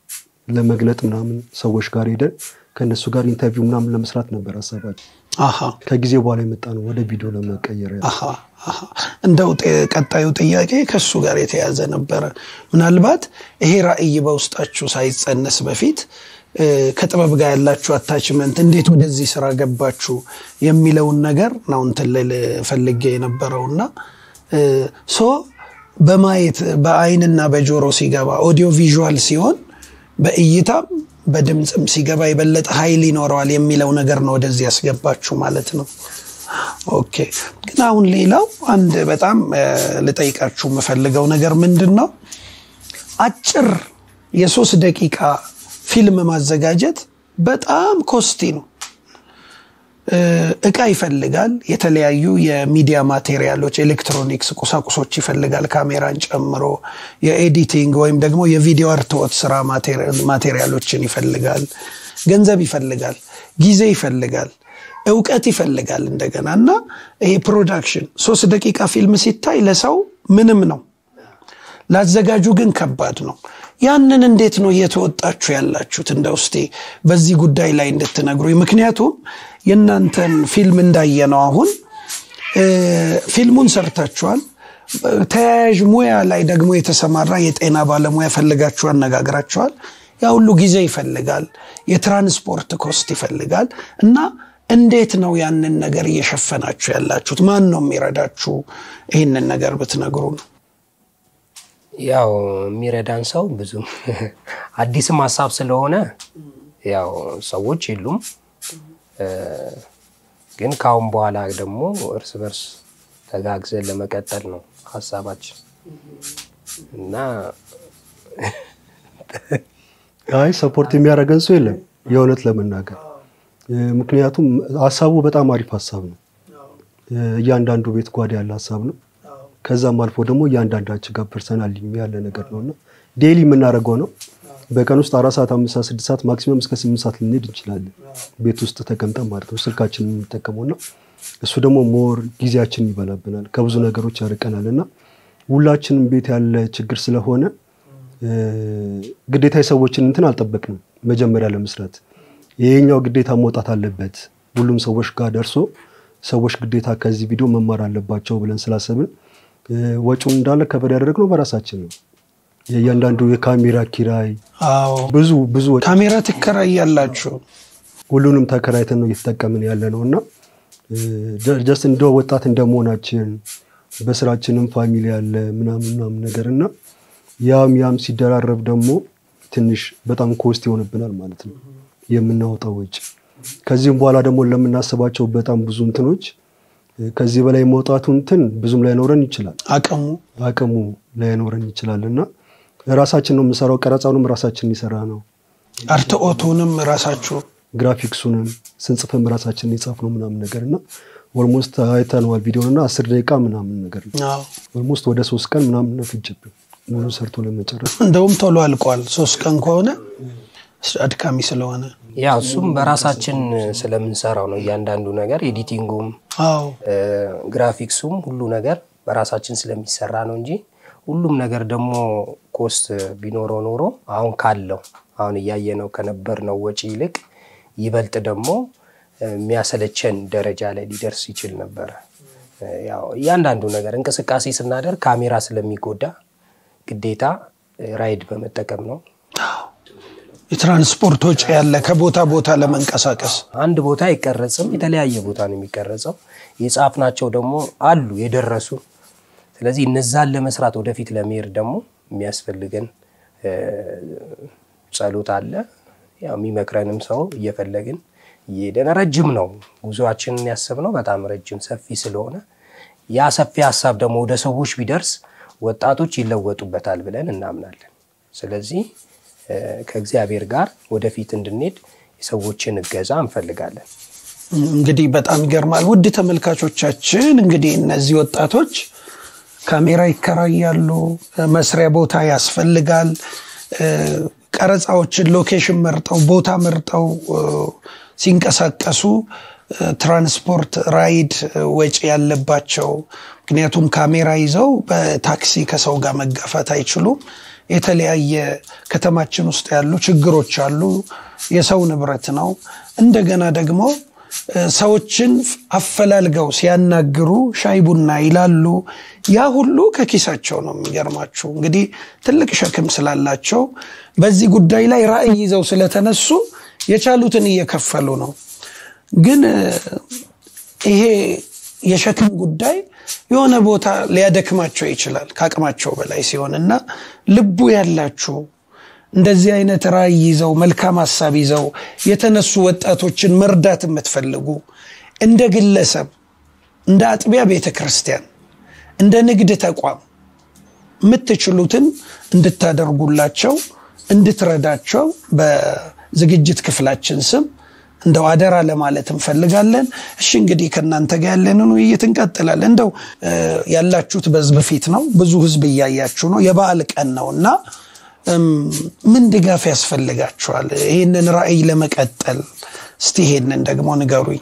ለመግለጥ ምናምን ሰዎች ጋር ሄደን ከእነሱ ጋር ኢንተርቪው ምናምን ለመስራት ነበር ሀሳባችን። አሃ ከጊዜ በኋላ የመጣ ነው ወደ ቪዲዮ ለመቀየር ያ- አሃ አሃ። እንደው ጤ- ቀጣዩ ጥያቄ ከሱ ጋር የተያዘ ነበረ። ምናልባት ይሄ ራዕይ በውስጣችሁ ሳይጸነስ በፊት እ፣ ከጥበብ ጋር ያላችሁ አታችመንት እንዴት ወደዚህ ስራ ገባችሁ የሚለውን ነገር ነው እንትን ልል ፈልጌ የነበረውና እ፣ ሶ በማየት በአይንና በጆሮ ሲገባ ኦዲዮ ቪዥዋል ሲሆን በእይታም በድምፅም ሲገባ የበለጠ ኃይል ይኖረዋል የሚለው ነገር ነው ወደዚህ ያስገባችሁ ማለት ነው። ኦኬ ግን አሁን ሌላው አንድ በጣም እ፣ ልጠይቃችሁ የምፈልገው ነገር ምንድን ነው አጭር የሶስት ደቂቃ ፊልም ማዘጋጀት በጣም ኮስቲ ነው እ፣ እቃ ይፈልጋል የተለያዩ የሚዲያ ማቴሪያሎች ኤሌክትሮኒክስ ቁሳቁሶች ይፈልጋል ካሜራን ጨምሮ የኤዲቲንግ ወይም ደግሞ የቪዲዮ አርትዖት ስራ ማቴሪ- ማቴሪያሎችን ይፈልጋል ገንዘብ ይፈልጋል ጊዜ ይፈልጋል እውቀት ይፈልጋል እንደገና እና ይሄ ፕሮዳክሽን ሶስት ደቂቃ ፊልም ሲታይ ለሰው ምንም ነው ላዘጋጁ ግን ከባድ ነው ያንን እንዴት ነው እየተወጣችሁ ያላችሁት እንደ ውስጤ በዚህ ጉዳይ ላይ እንድትነግሩኝ ምክንያቱም የእናንተን ፊልም እንዳየነው አሁን እ፣ ፊልሙን ሰርታችኋል ተያያዥ ሙያ ላይ ደግሞ የተሰማራ የጤና ባለሙያ ፈልጋችሁ አነጋግራችኋል ያ ሁሉ ጊዜ ይፈልጋል የትራንስፖርት ኮስት ይፈልጋል እና እንዴት ነው ያንን ነገር እየሸፈናችሁ ያላችሁት ማን ነው የሚረዳችሁ ይህንን ነገር ብትነግሩ ነው ያው የሚረዳን ሰው ብዙም አዲስም ሀሳብ ስለሆነ ያው ሰዎች የሉም። እ፣ ግን ከአሁን በኋላ ደግሞ እርስ በርስ ተጋግዘን ለመቀጠል ነው ሀሳባችን እና አይ ሰፖርት የሚያደርገን ሰው የለም የእውነት ለመናገር እ፣ ምክንያቱም ሀሳቡ በጣም አሪፍ ሀሳብ ነው። እ፣ እያንዳንዱ ቤት ጓዳ ያለ ሀሳብ ነው። ከዛም አልፎ ደግሞ እያንዳንዳችን ጋር ፐርሰናል ያለ ነገር ነው እና ዴይሊ የምናደርገው ነው። በቀን ውስጥ አራት ሰዓት፣ አምስት ሰዓት፣ ስድስት ሰዓት ማክሲመም እስከ ስምንት ሰዓት ልንሄድ እንችላለን ቤት ውስጥ ተቀምጠን ማለት ነው ስልካችን የምንጠቀመው እና እሱ ደግሞ ሞር ጊዜያችንን ይበላብናል፣ ከብዙ ነገሮች ያርቀናል እና ሁላችንም ቤት ያለ ችግር ስለሆነ እ፣ ግዴታ የሰዎችን እንትን አልጠበቅንም። መጀመሪያ ለመስራት ይሄኛው ግዴታ መውጣት አለበት ሁሉም ሰዎች ጋር ደርሶ ሰዎች ግዴታ ከዚህ ቪዲዮ መማር አለባቸው ብለን ስላሰብን እ፣ ወጪውን እንዳለ ከበር ያደረግነው በራሳችን ነው። የእያንዳንዱ የካሜራ ኪራይ አዎ ብዙ ብዙ ወጪ ካሜራ ትከራያላችሁ። ሁሉንም ተከራይተን ነው እየተጠቀምን ያለ ነው እና ጀስት እንደ ወጣት እንደመሆናችን በስራችንም ፋሚሊ ያለ ምናምን ምናምን ነገር እና ያም ያም ሲደራረብ ደግሞ ትንሽ በጣም ኮስት ይሆንብናል ማለት ነው የምናወጣው ወጪ። ከዚህም በኋላ ደግሞ ለምናስባቸው በጣም ብዙ እንትኖች እ፣ ከዚህ በላይ መውጣቱ እንትን ብዙም ላይኖረን ይችላል አቅሙ አቅሙ ላይኖረን ይችላል እና ራሳችን ነው የምሰራው። ቀረጻውንም ራሳችን ይሰራ ነው አርትኦቱንም ራሳችሁ ግራፊክሱንም ስንጽፍም ራሳችን የጻፍ ነው ምናምን ነገር እና ኦልሞስት አይተነዋል ቪዲዮን እና አስር ደቂቃ ምናምን ነገር ነው አዎ። ኦልሞስት ወደ ሶስት ቀን ምናምን ነው ፍጅብን ሙሉ ሰርቶ ለመጨረስ እንደውም ቶሎ አልቋል። ሶስት ቀን ከሆነ አድካሚ ስለሆነ ያ እሱም በራሳችን ስለምንሰራው ነው። እያንዳንዱ ነገር ኤዲቲንጉም፣ አዎ እ፣ ግራፊክሱም ሁሉ ነገር በራሳችን ስለሚሰራ ነው እንጂ ሁሉም ነገር ደግሞ ኮስት ቢኖረው ኖሮ አሁን ካለው አሁን እያየነው ከነበርነው ወጪ ይልቅ ይበልጥ ደግሞ እ፣ የሚያሰለቸን ደረጃ ላይ ሊደርስ ይችል ነበረ። እ፣ ያው እያንዳንዱ ነገር እንቅስቃሴ ስናደርግ ካሜራ ስለሚጎዳ ግዴታ እ፣ ራይድ በመጠቀም ነው የትራንስፖርት ወጪ ያለ ከቦታ ቦታ ለመንቀሳቀስ አንድ ቦታ አይቀረጽም፣ የተለያየ ቦታ ነው የሚቀረጸው። የጻፍናቸው ደግሞ አሉ የደረሱ። ስለዚህ እነዛን ለመስራት ወደፊት ለመሄድ ደግሞ የሚያስፈልገን እ፣ ጸሎት አለ። ያው የሚመክረንም ሰው እየፈለግን እየሄደን ረጅም ነው ጉዞአችንን ያሰብነው በጣም ረጅም ሰፊ ስለሆነ ያ ሰፊ ሀሳብ ደግሞ ወደ ሰዎች ቢደርስ ወጣቶች ይለወጡበታል ብለን እናምናለን። ስለዚህ እ፣ ከእግዚአብሔር ጋር ወደፊት እንድንሄድ የሰዎችን እገዛ እንፈልጋለን። እንግዲህ በጣም ይገርማል። ውድ ተመልካቾቻችን እንግዲህ እነዚህ ወጣቶች ካሜራ ይከራያሉ፣ መስሪያ ቦታ ያስፈልጋል። እ፣ ቀረጻዎችን ሎኬሽን መርጠው ቦታ መርጠው እ፣ ሲንቀሳቀሱ እ፣ ትራንስፖርት ራይድ እ፣ ወጪ ያለባቸው ምክንያቱም ካሜራ ይዘው በታክሲ ከሰው ጋር መጋፋት አይችሉም። የተለያየ ከተማችን ውስጥ ያሉ ችግሮች አሉ። የሰው ንብረት ነው። እንደገና ደግሞ እ፣ ሰዎችን አፈላልገው ሲያናግሩ ሻይ ቡና ይላሉ። ያ ሁሉ ከኪሳቸው ነው። የሚገርማችሁ እንግዲህ ትልቅ ሸክም ስላላቸው በዚህ ጉዳይ ላይ ራዕይ ይዘው ስለተነሱ የቻሉትን እየከፈሉ ነው። ግን እ፣ ይሄ የሸክም ጉዳይ የሆነ ቦታ ሊያደክማቸው ይችላል ከአቅማቸው በላይ ሲሆን እና ልቡ ያላችሁ እንደዚህ አይነት ራዕይ ይዘው መልካም ሀሳብ ይዘው የተነሱ ወጣቶችን መርዳት የምትፈልጉ እንደ ግለሰብ፣ እንደ አጥቢያ ቤተ ክርስቲያን፣ እንደ ንግድ ተቋም የምትችሉትን እንድታደርጉላቸው እንድትረዳቸው በዝግጅት ክፍላችን ስም እንደው አደራ ለማለት እንፈልጋለን። እሺ እንግዲህ ከእናንተ ጋር ያለንን ውይይት እንቀጥላለን። እንደው እ፣ ያላችሁት በህዝብ ፊት ነው፣ ብዙ ህዝብ እያያችሁ ነው፣ የበዓል ቀን ነው እና እም፣ ምን ድጋፍ ያስፈልጋችኋል ይህንን ራዕይ ለመቀጠል? እስቲ ይሄንን ደግሞ ንገሩኝ።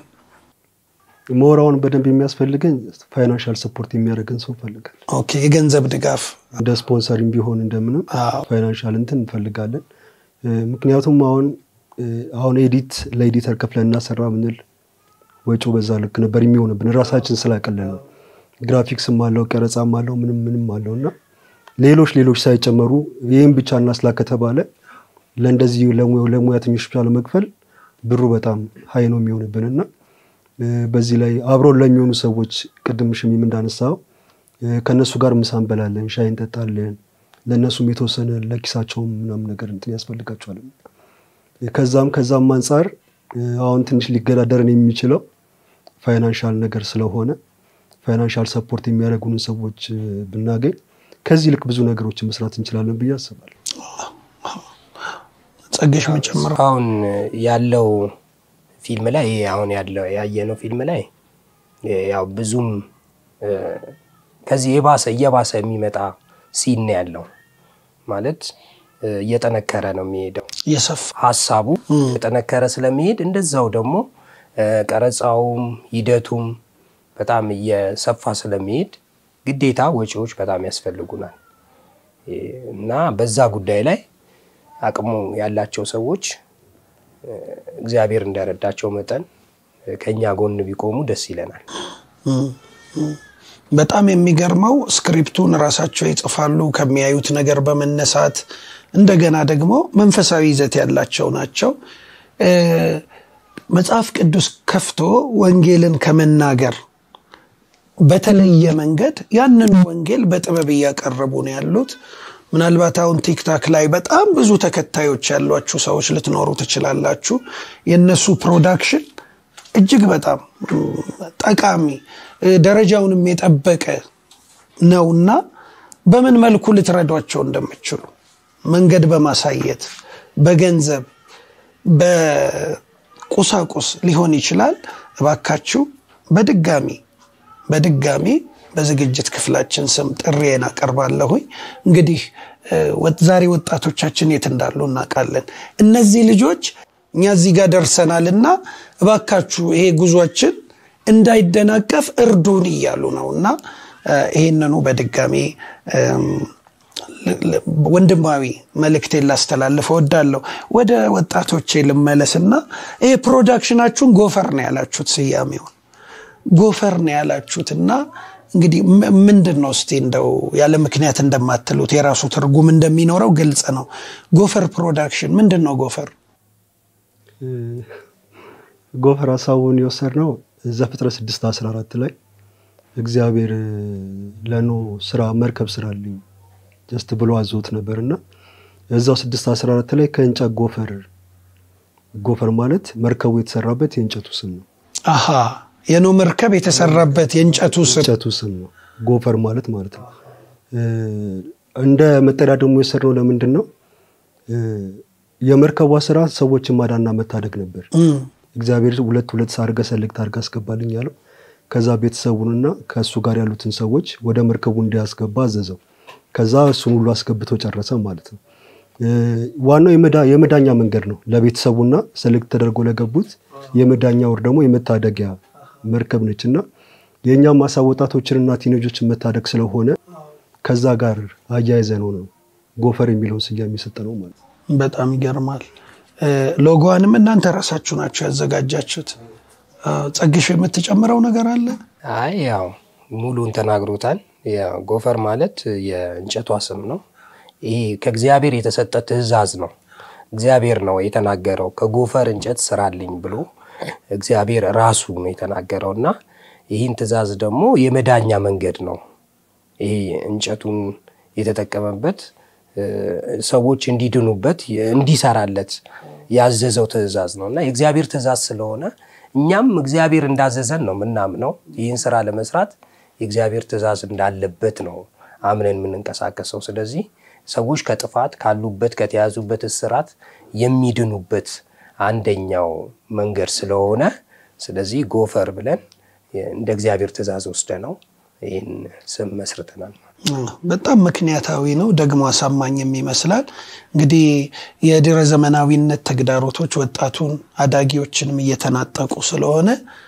ሞራውን በደንብ የሚያስፈልገን ፋይናንሻል ሰፖርት የሚያደርገን ሰው እንፈልጋለን። ኦኬ፣ የገንዘብ ድጋፍ እንደ ስፖንሰሪም ቢሆን እንደምንም አዎ። ፋይናንሻል እንትን እንፈልጋለን። እ፣ ምክንያቱም አሁን እ፣ አሁን ኤዲት ለኤዲተር ከፍለን እናሰራ ምንል ወጪው በዛ ልክ ነበር የሚሆንብን ራሳችን ስላቀለን ነው። ግራፊክስም አለው ቀረጻም አለው ምንም ምንም አለው እና ሌሎች ሌሎች ሳይጨመሩ ይህም ብቻ እናስላ ከተባለ ለእንደዚህ ለሙያ- ለሙያተኞች ብቻ ለመክፈል ብሩ በጣም ሀይ ነው የሚሆንብን እና እ፣ በዚህ ላይ አብሮን ለሚሆኑ ሰዎች ቅድም ሽሚም እንዳነሳው እ፣ ከእነሱ ጋር ምሳ እንበላለን፣ ሻይ እንጠጣለን። ለእነሱም የተወሰነ ለኪሳቸውም ምናምን ነገር እንትን ያስፈልጋቸዋል። ከዛም ከዛም አንጻር እ፣ አሁን ትንሽ ሊገዳደረን የሚችለው ፋይናንሻል ነገር ስለሆነ ፋይናንሻል ሰፖርት የሚያደርጉንን ሰዎች እ፣ ብናገኝ ከዚህ ልክ ብዙ ነገሮችን መስራት እንችላለን ብዬ አስባለሁ። ጸገሽ መጨመር አሁን ያለው ፊልም ላይ ይሄ አሁን ያለው ያየነው ፊልም ላይ እ፣ ያው ብዙም እ፣ ከዚህ የባሰ እየባሰ የሚመጣ ሲን ነው ያለው ማለት እ፣ እየጠነከረ ነው የሚሄደው የሰፋ ሀሳቡ የጠነከረ ስለሚሄድ እንደዛው ደግሞ እ፣ ቀረጻውም ሂደቱም በጣም እየሰፋ ስለሚሄድ ግዴታ ወጪዎች በጣም ያስፈልጉናል እ፣ እና በዛ ጉዳይ ላይ አቅሙ ያላቸው ሰዎች እ፣ እግዚአብሔር እንደረዳቸው መጠን ከኛ ጎን ቢቆሙ ደስ ይለናል። በጣም የሚገርመው ስክሪፕቱን ራሳቸው ይጽፋሉ ከሚያዩት ነገር በመነሳት እንደገና ደግሞ መንፈሳዊ ይዘት ያላቸው ናቸው። እ፣ መጽሐፍ ቅዱስ ከፍቶ ወንጌልን ከመናገር በተለየ መንገድ ያንን ወንጌል በጥበብ እያቀረቡ ነው ያሉት። ምናልባት አሁን ቲክታክ ላይ በጣም ብዙ ተከታዮች ያሏችሁ ሰዎች ልትኖሩ ትችላላችሁ። የእነሱ ፕሮዳክሽን እጅግ በጣም ም፣ ጠቃሚ እ፣ ደረጃውንም የጠበቀ ነውና በምን መልኩ ልትረዷቸው እንደምችሉ መንገድ በማሳየት በገንዘብ በቁሳቁስ ሊሆን ይችላል። እባካችሁ በድጋሚ በድጋሚ በዝግጅት ክፍላችን ስም ጥሪዬን አቀርባለሁኝ። እንግዲህ እ፣ ወጥ- ዛሬ ወጣቶቻችን የት እንዳሉ እናውቃለን። እነዚህ ልጆች እኛ እዚህ ጋር ደርሰናል እና እባካችሁ ይሄ ጉዟችን እንዳይደናቀፍ እርዱን እያሉ ነው እና እ፣ ይሄንኑ በድጋሚ እም፣ ል- ል- ወንድማዊ መልእክቴን ላስተላልፍ እወዳለሁ። ወደ ወጣቶቼ ልመለስና ይሄ ፕሮዳክሽናችሁን ጎፈር ነው ያላችሁት ስያሜውን ጎፈር ነው ያላችሁትና እንግዲህ ም- ምንድን ነው እስቲ እንደው ያለ ምክንያት እንደማትሉት የራሱ ትርጉም እንደሚኖረው ግልጽ ነው። ጎፈር ፕሮዳክሽን ምንድን ነው? ጎፈር ጎፈር ሀሳቡን የወሰድነው ዘፍጥረት 6 14 ላይ እግዚአብሔር ለኖ ስራ መርከብ ስራልኝ ጀስት ብሎ አዞት ነበር እና እዛው 6 14 ላይ ከእንጨት ጎፈር ጎፈር ማለት መርከቡ የተሰራበት የእንጨቱ ስም ነው። አሃ የኖ መርከብ የተሰራበት የእንጨቱ ስም እንጨቱ ስም ነው ጎፈር ማለት ማለት ነው። እ፣ እንደ መጠሪያ ደግሞ የወሰድነው ለምንድን ነው? እ፣ የመርከቧ ስራ ሰዎችን ማዳና መታደግ ነበር። እም፣ እግዚአብሔር ሁለት ሁለት ሳርገ ሰልክት አድርገህ አስገባልኝ ያለው ከዛ ቤተሰቡንና ከእሱ ጋር ያሉትን ሰዎች ወደ መርከቡ እንዲያስገባ አዘዘው። ከዛ እሱን ሁሉ አስገብቶ ጨረሰ ማለት ነው። እ፣ ዋናው የመዳ- የመዳኛ መንገድ ነው ለቤተሰቡና ሰልክት ተደርጎ ለገቡት የመዳኛ ወር ደግሞ የመታደጊያ መርከብ ነች እና የእኛም ማሳ ወጣቶችንና ቲኔጆችን መታደግ ስለሆነ ከዛ ጋር አያይዘ ነው ነው ጎፈር የሚለውን ስያሜ የሰጠ ነው ማለት ነው። በጣም ይገርማል። እ፣ ሎጎዋንም እናንተ ራሳችሁ ናቸው ያዘጋጃችሁት። አ፣ ጸግሽ የምትጨምረው ነገር አለ? አይ ያው ሙሉን ተናግሮታል። ያው ጎፈር ማለት የእንጨቷ ስም ነው። ይሄ ከእግዚአብሔር የተሰጠ ትእዛዝ ነው። እግዚአብሔር ነው የተናገረው ከጎፈር እንጨት ስራልኝ ብሎ እግዚአብሔር ራሱ ነው የተናገረው እና ይህን ትእዛዝ ደግሞ የመዳኛ መንገድ ነው። ይሄ እንጨቱን የተጠቀመበት እ፣ ሰዎች እንዲድኑበት እንዲሰራለት ያዘዘው ትእዛዝ ነው እና የእግዚአብሔር ትእዛዝ ስለሆነ እኛም እግዚአብሔር እንዳዘዘን ነው የምናምነው። ይህን ስራ ለመስራት የእግዚአብሔር ትእዛዝ እንዳለበት ነው አምነን የምንንቀሳቀሰው። ስለዚህ ሰዎች ከጥፋት ካሉበት ከተያዙበት እስራት የሚድኑበት አንደኛው መንገድ ስለሆነ ስለዚህ ጎፈር ብለን እንደ እግዚአብሔር ትእዛዝ ወስደ ነው ይህን ስም መስርተናል። በጣም ምክንያታዊ ነው፣ ደግሞ አሳማኝም ይመስላል። እንግዲህ የድረ ዘመናዊነት ተግዳሮቶች ወጣቱን አዳጊዎችንም እየተናጠቁ ስለሆነ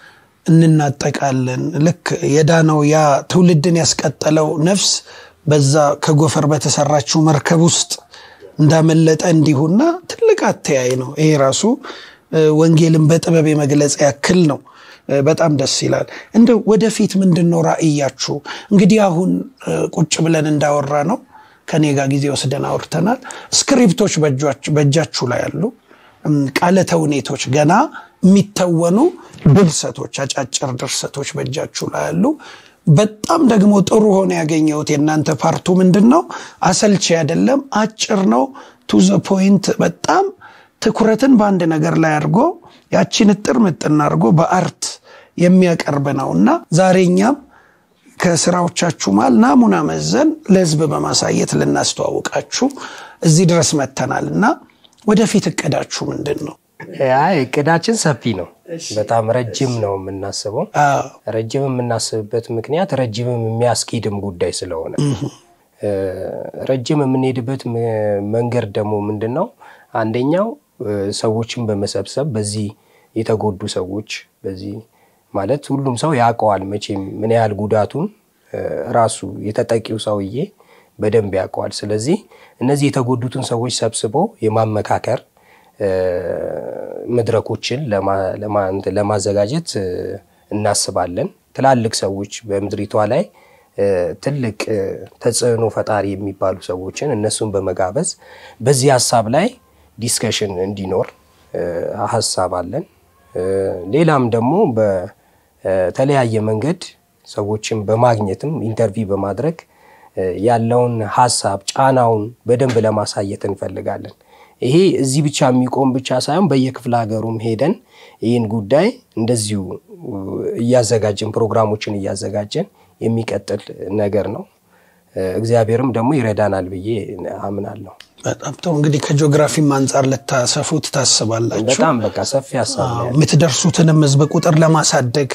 እንናጠቃለን። ልክ የዳነው ያ ትውልድን ያስቀጠለው ነፍስ በዛ ከጎፈር በተሰራችው መርከብ ውስጥ እንዳመለጠ እንዲሁና ትልቅ አተያይ ነው። ይሄ ራሱ እ፣ ወንጌልን በጥበብ የመግለጽ ያክል ነው። እ፣ በጣም ደስ ይላል። እንደው ወደፊት ምንድን ነው ራእያችሁ? እንግዲህ አሁን እ፣ ቁጭ ብለን እንዳወራ ነው ከኔ ጋር ጊዜ ወስደን አውርተናል። ስክሪፕቶች በእጇችሁ- በእጃችሁ ላይ አሉ። እም፣ ቃለ ተውኔቶች ገና የሚተወኑ ድርሰቶች፣ አጫጭር ድርሰቶች በእጃችሁ ላይ አሉ። በጣም ደግሞ ጥሩ ሆነ ያገኘሁት የእናንተ ፓርቱ ምንድን ነው? አሰልቺ አይደለም፣ አጭር ነው፣ ቱ ዘ ፖይንት በጣም ትኩረትን በአንድ ነገር ላይ አድርጎ ያቺን እጥር ምጥን አድርጎ በአርት የሚያቀርብ ነው እና ዛሬ እኛም ከስራዎቻችሁ መሃል ናሙና መዘን ለህዝብ በማሳየት ልናስተዋውቃችሁ እዚህ ድረስ መተናል እና ወደፊት እቅዳችሁ ምንድን ነው? አይ እቅዳችን ሰፊ ነው። በጣም ረጅም ነው የምናስበው። አዎ፣ ረጅም የምናስብበት ምክንያት ረጅምም የሚያስኬድም ጉዳይ ስለሆነ እ፣ ረጅም የምንሄድበት ም- መንገድ ደግሞ ምንድን ነው? አንደኛው እ፣ ሰዎችን በመሰብሰብ በዚህ የተጎዱ ሰዎች በዚህ ማለት ሁሉም ሰው ያውቀዋል መቼም ምን ያህል ጉዳቱን እ፣ ራሱ የተጠቂው ሰውዬ በደንብ ያውቀዋል። ስለዚህ እነዚህ የተጎዱትን ሰዎች ሰብስቦ የማመካከር እ፣ መድረኮችን ለማ- ለማ- እንትን ለማዘጋጀት እ፣ እናስባለን። ትላልቅ ሰዎች በምድሪቷ ላይ እ፣ ትልቅ እ፣ ተጽዕኖ ፈጣሪ የሚባሉ ሰዎችን እነሱን በመጋበዝ በዚህ ሀሳብ ላይ ዲስከሽን እንዲኖር እ፣ ሀሳብ አለን። እ፣ ሌላም ደግሞ በተለያየ መንገድ ሰዎችን በማግኘትም ኢንተርቪው በማድረግ እ፣ ያለውን ሀሳብ ጫናውን በደንብ ለማሳየት እንፈልጋለን። ይሄ እዚህ ብቻ የሚቆም ብቻ ሳይሆን በየክፍለ ሀገሩም ሄደን ይህን ጉዳይ እንደዚሁ እ፣ እያዘጋጀን ፕሮግራሞችን እያዘጋጀን የሚቀጥል ነገር ነው። እ፣ እግዚአብሔርም ደግሞ ይረዳናል ብዬ አምናለሁ። በጣም ጥሩ እንግዲህ ከጂኦግራፊም አንጻር ልታሰፉት ታስባላችሁ በጣም በቃ ሰፊ ሀሳብ ነው ያለው። የምትደርሱትንም ህዝብ ቁጥር ለማሳደግ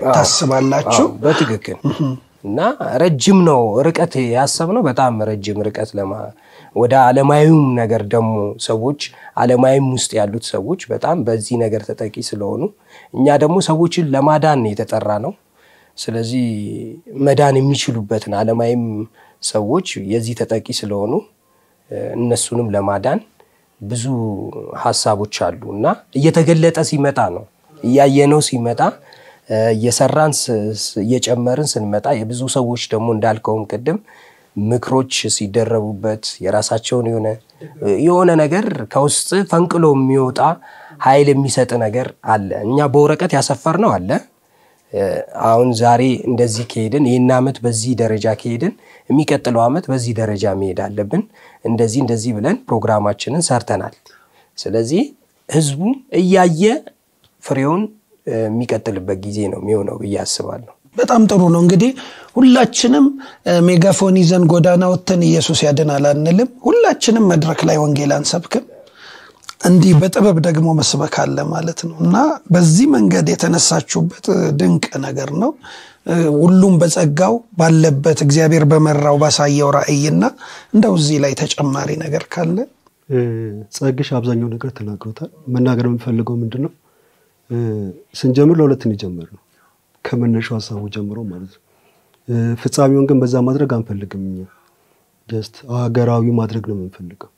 ታስባላችሁ አዎ፣ በትክክል እና ረጅም ነው ርቀት ያሰብነው በጣም ረጅም ርቀት ለማ ወደ አለማዊም ነገር ደግሞ ሰዎች አለማዊም ውስጥ ያሉት ሰዎች በጣም በዚህ ነገር ተጠቂ ስለሆኑ እኛ ደግሞ ሰዎችን ለማዳን የተጠራ ነው። ስለዚህ መዳን የሚችሉበትን አለማዊም ሰዎች የዚህ ተጠቂ ስለሆኑ እ፣ እነሱንም ለማዳን ብዙ ሀሳቦች አሉ እና እየተገለጠ ሲመጣ ነው እያየነው ሲመጣ እ፣ እየሰራን ስ- ስ- እየጨመርን ስንመጣ የብዙ ሰዎች ደግሞ እንዳልከውም ቅድም ምክሮች ሲደረቡበት የራሳቸውን የሆነ የሆነ ነገር ከውስጥ ፈንቅሎ የሚወጣ ኃይል የሚሰጥ ነገር አለ። እኛ በወረቀት ያሰፈርነው አለ። እ፣ አሁን ዛሬ እንደዚህ ከሄድን ይህን ዓመት በዚህ ደረጃ ከሄድን የሚቀጥለው ዓመት በዚህ ደረጃ መሄድ አለብን፣ እንደዚህ እንደዚህ ብለን ፕሮግራማችንን ሰርተናል። ስለዚህ ህዝቡ እያየ ፍሬውን እ፣ የሚቀጥልበት ጊዜ ነው የሚሆነው ብዬ አስባለሁ። በጣም ጥሩ ነው እንግዲህ ሁላችንም እ፣ ሜጋፎን ይዘን ጎዳና ወጥተን ኢየሱስ ያድናል አንልም ሁላችንም መድረክ ላይ ወንጌል አንሰብክም እንዲህ በጥበብ ደግሞ መስበክ አለ ማለት ነው እና በዚህ መንገድ የተነሳችሁበት እ፣ ድንቅ ነገር ነው እ፣ ሁሉም በጸጋው ባለበት እግዚአብሔር በመራው ባሳየው ራእይና እንደው እዚህ ላይ ተጨማሪ ነገር ካለ እ፣ ጸግሽ አብዛኛው ነገር ተናግሮታል። መናገር የምፈልገው ምንድን ነው እ፣ ስንጀምር ለሁለት እንጀምር ነው ከመነሻው ሀሳቡ ጀምሮ ማለት ነው። እ፣ ፍጻሜውን ግን በዛ ማድረግ አንፈልግም። እኛ ጀስት ሀገራዊ ማድረግ ነው የምንፈልገው።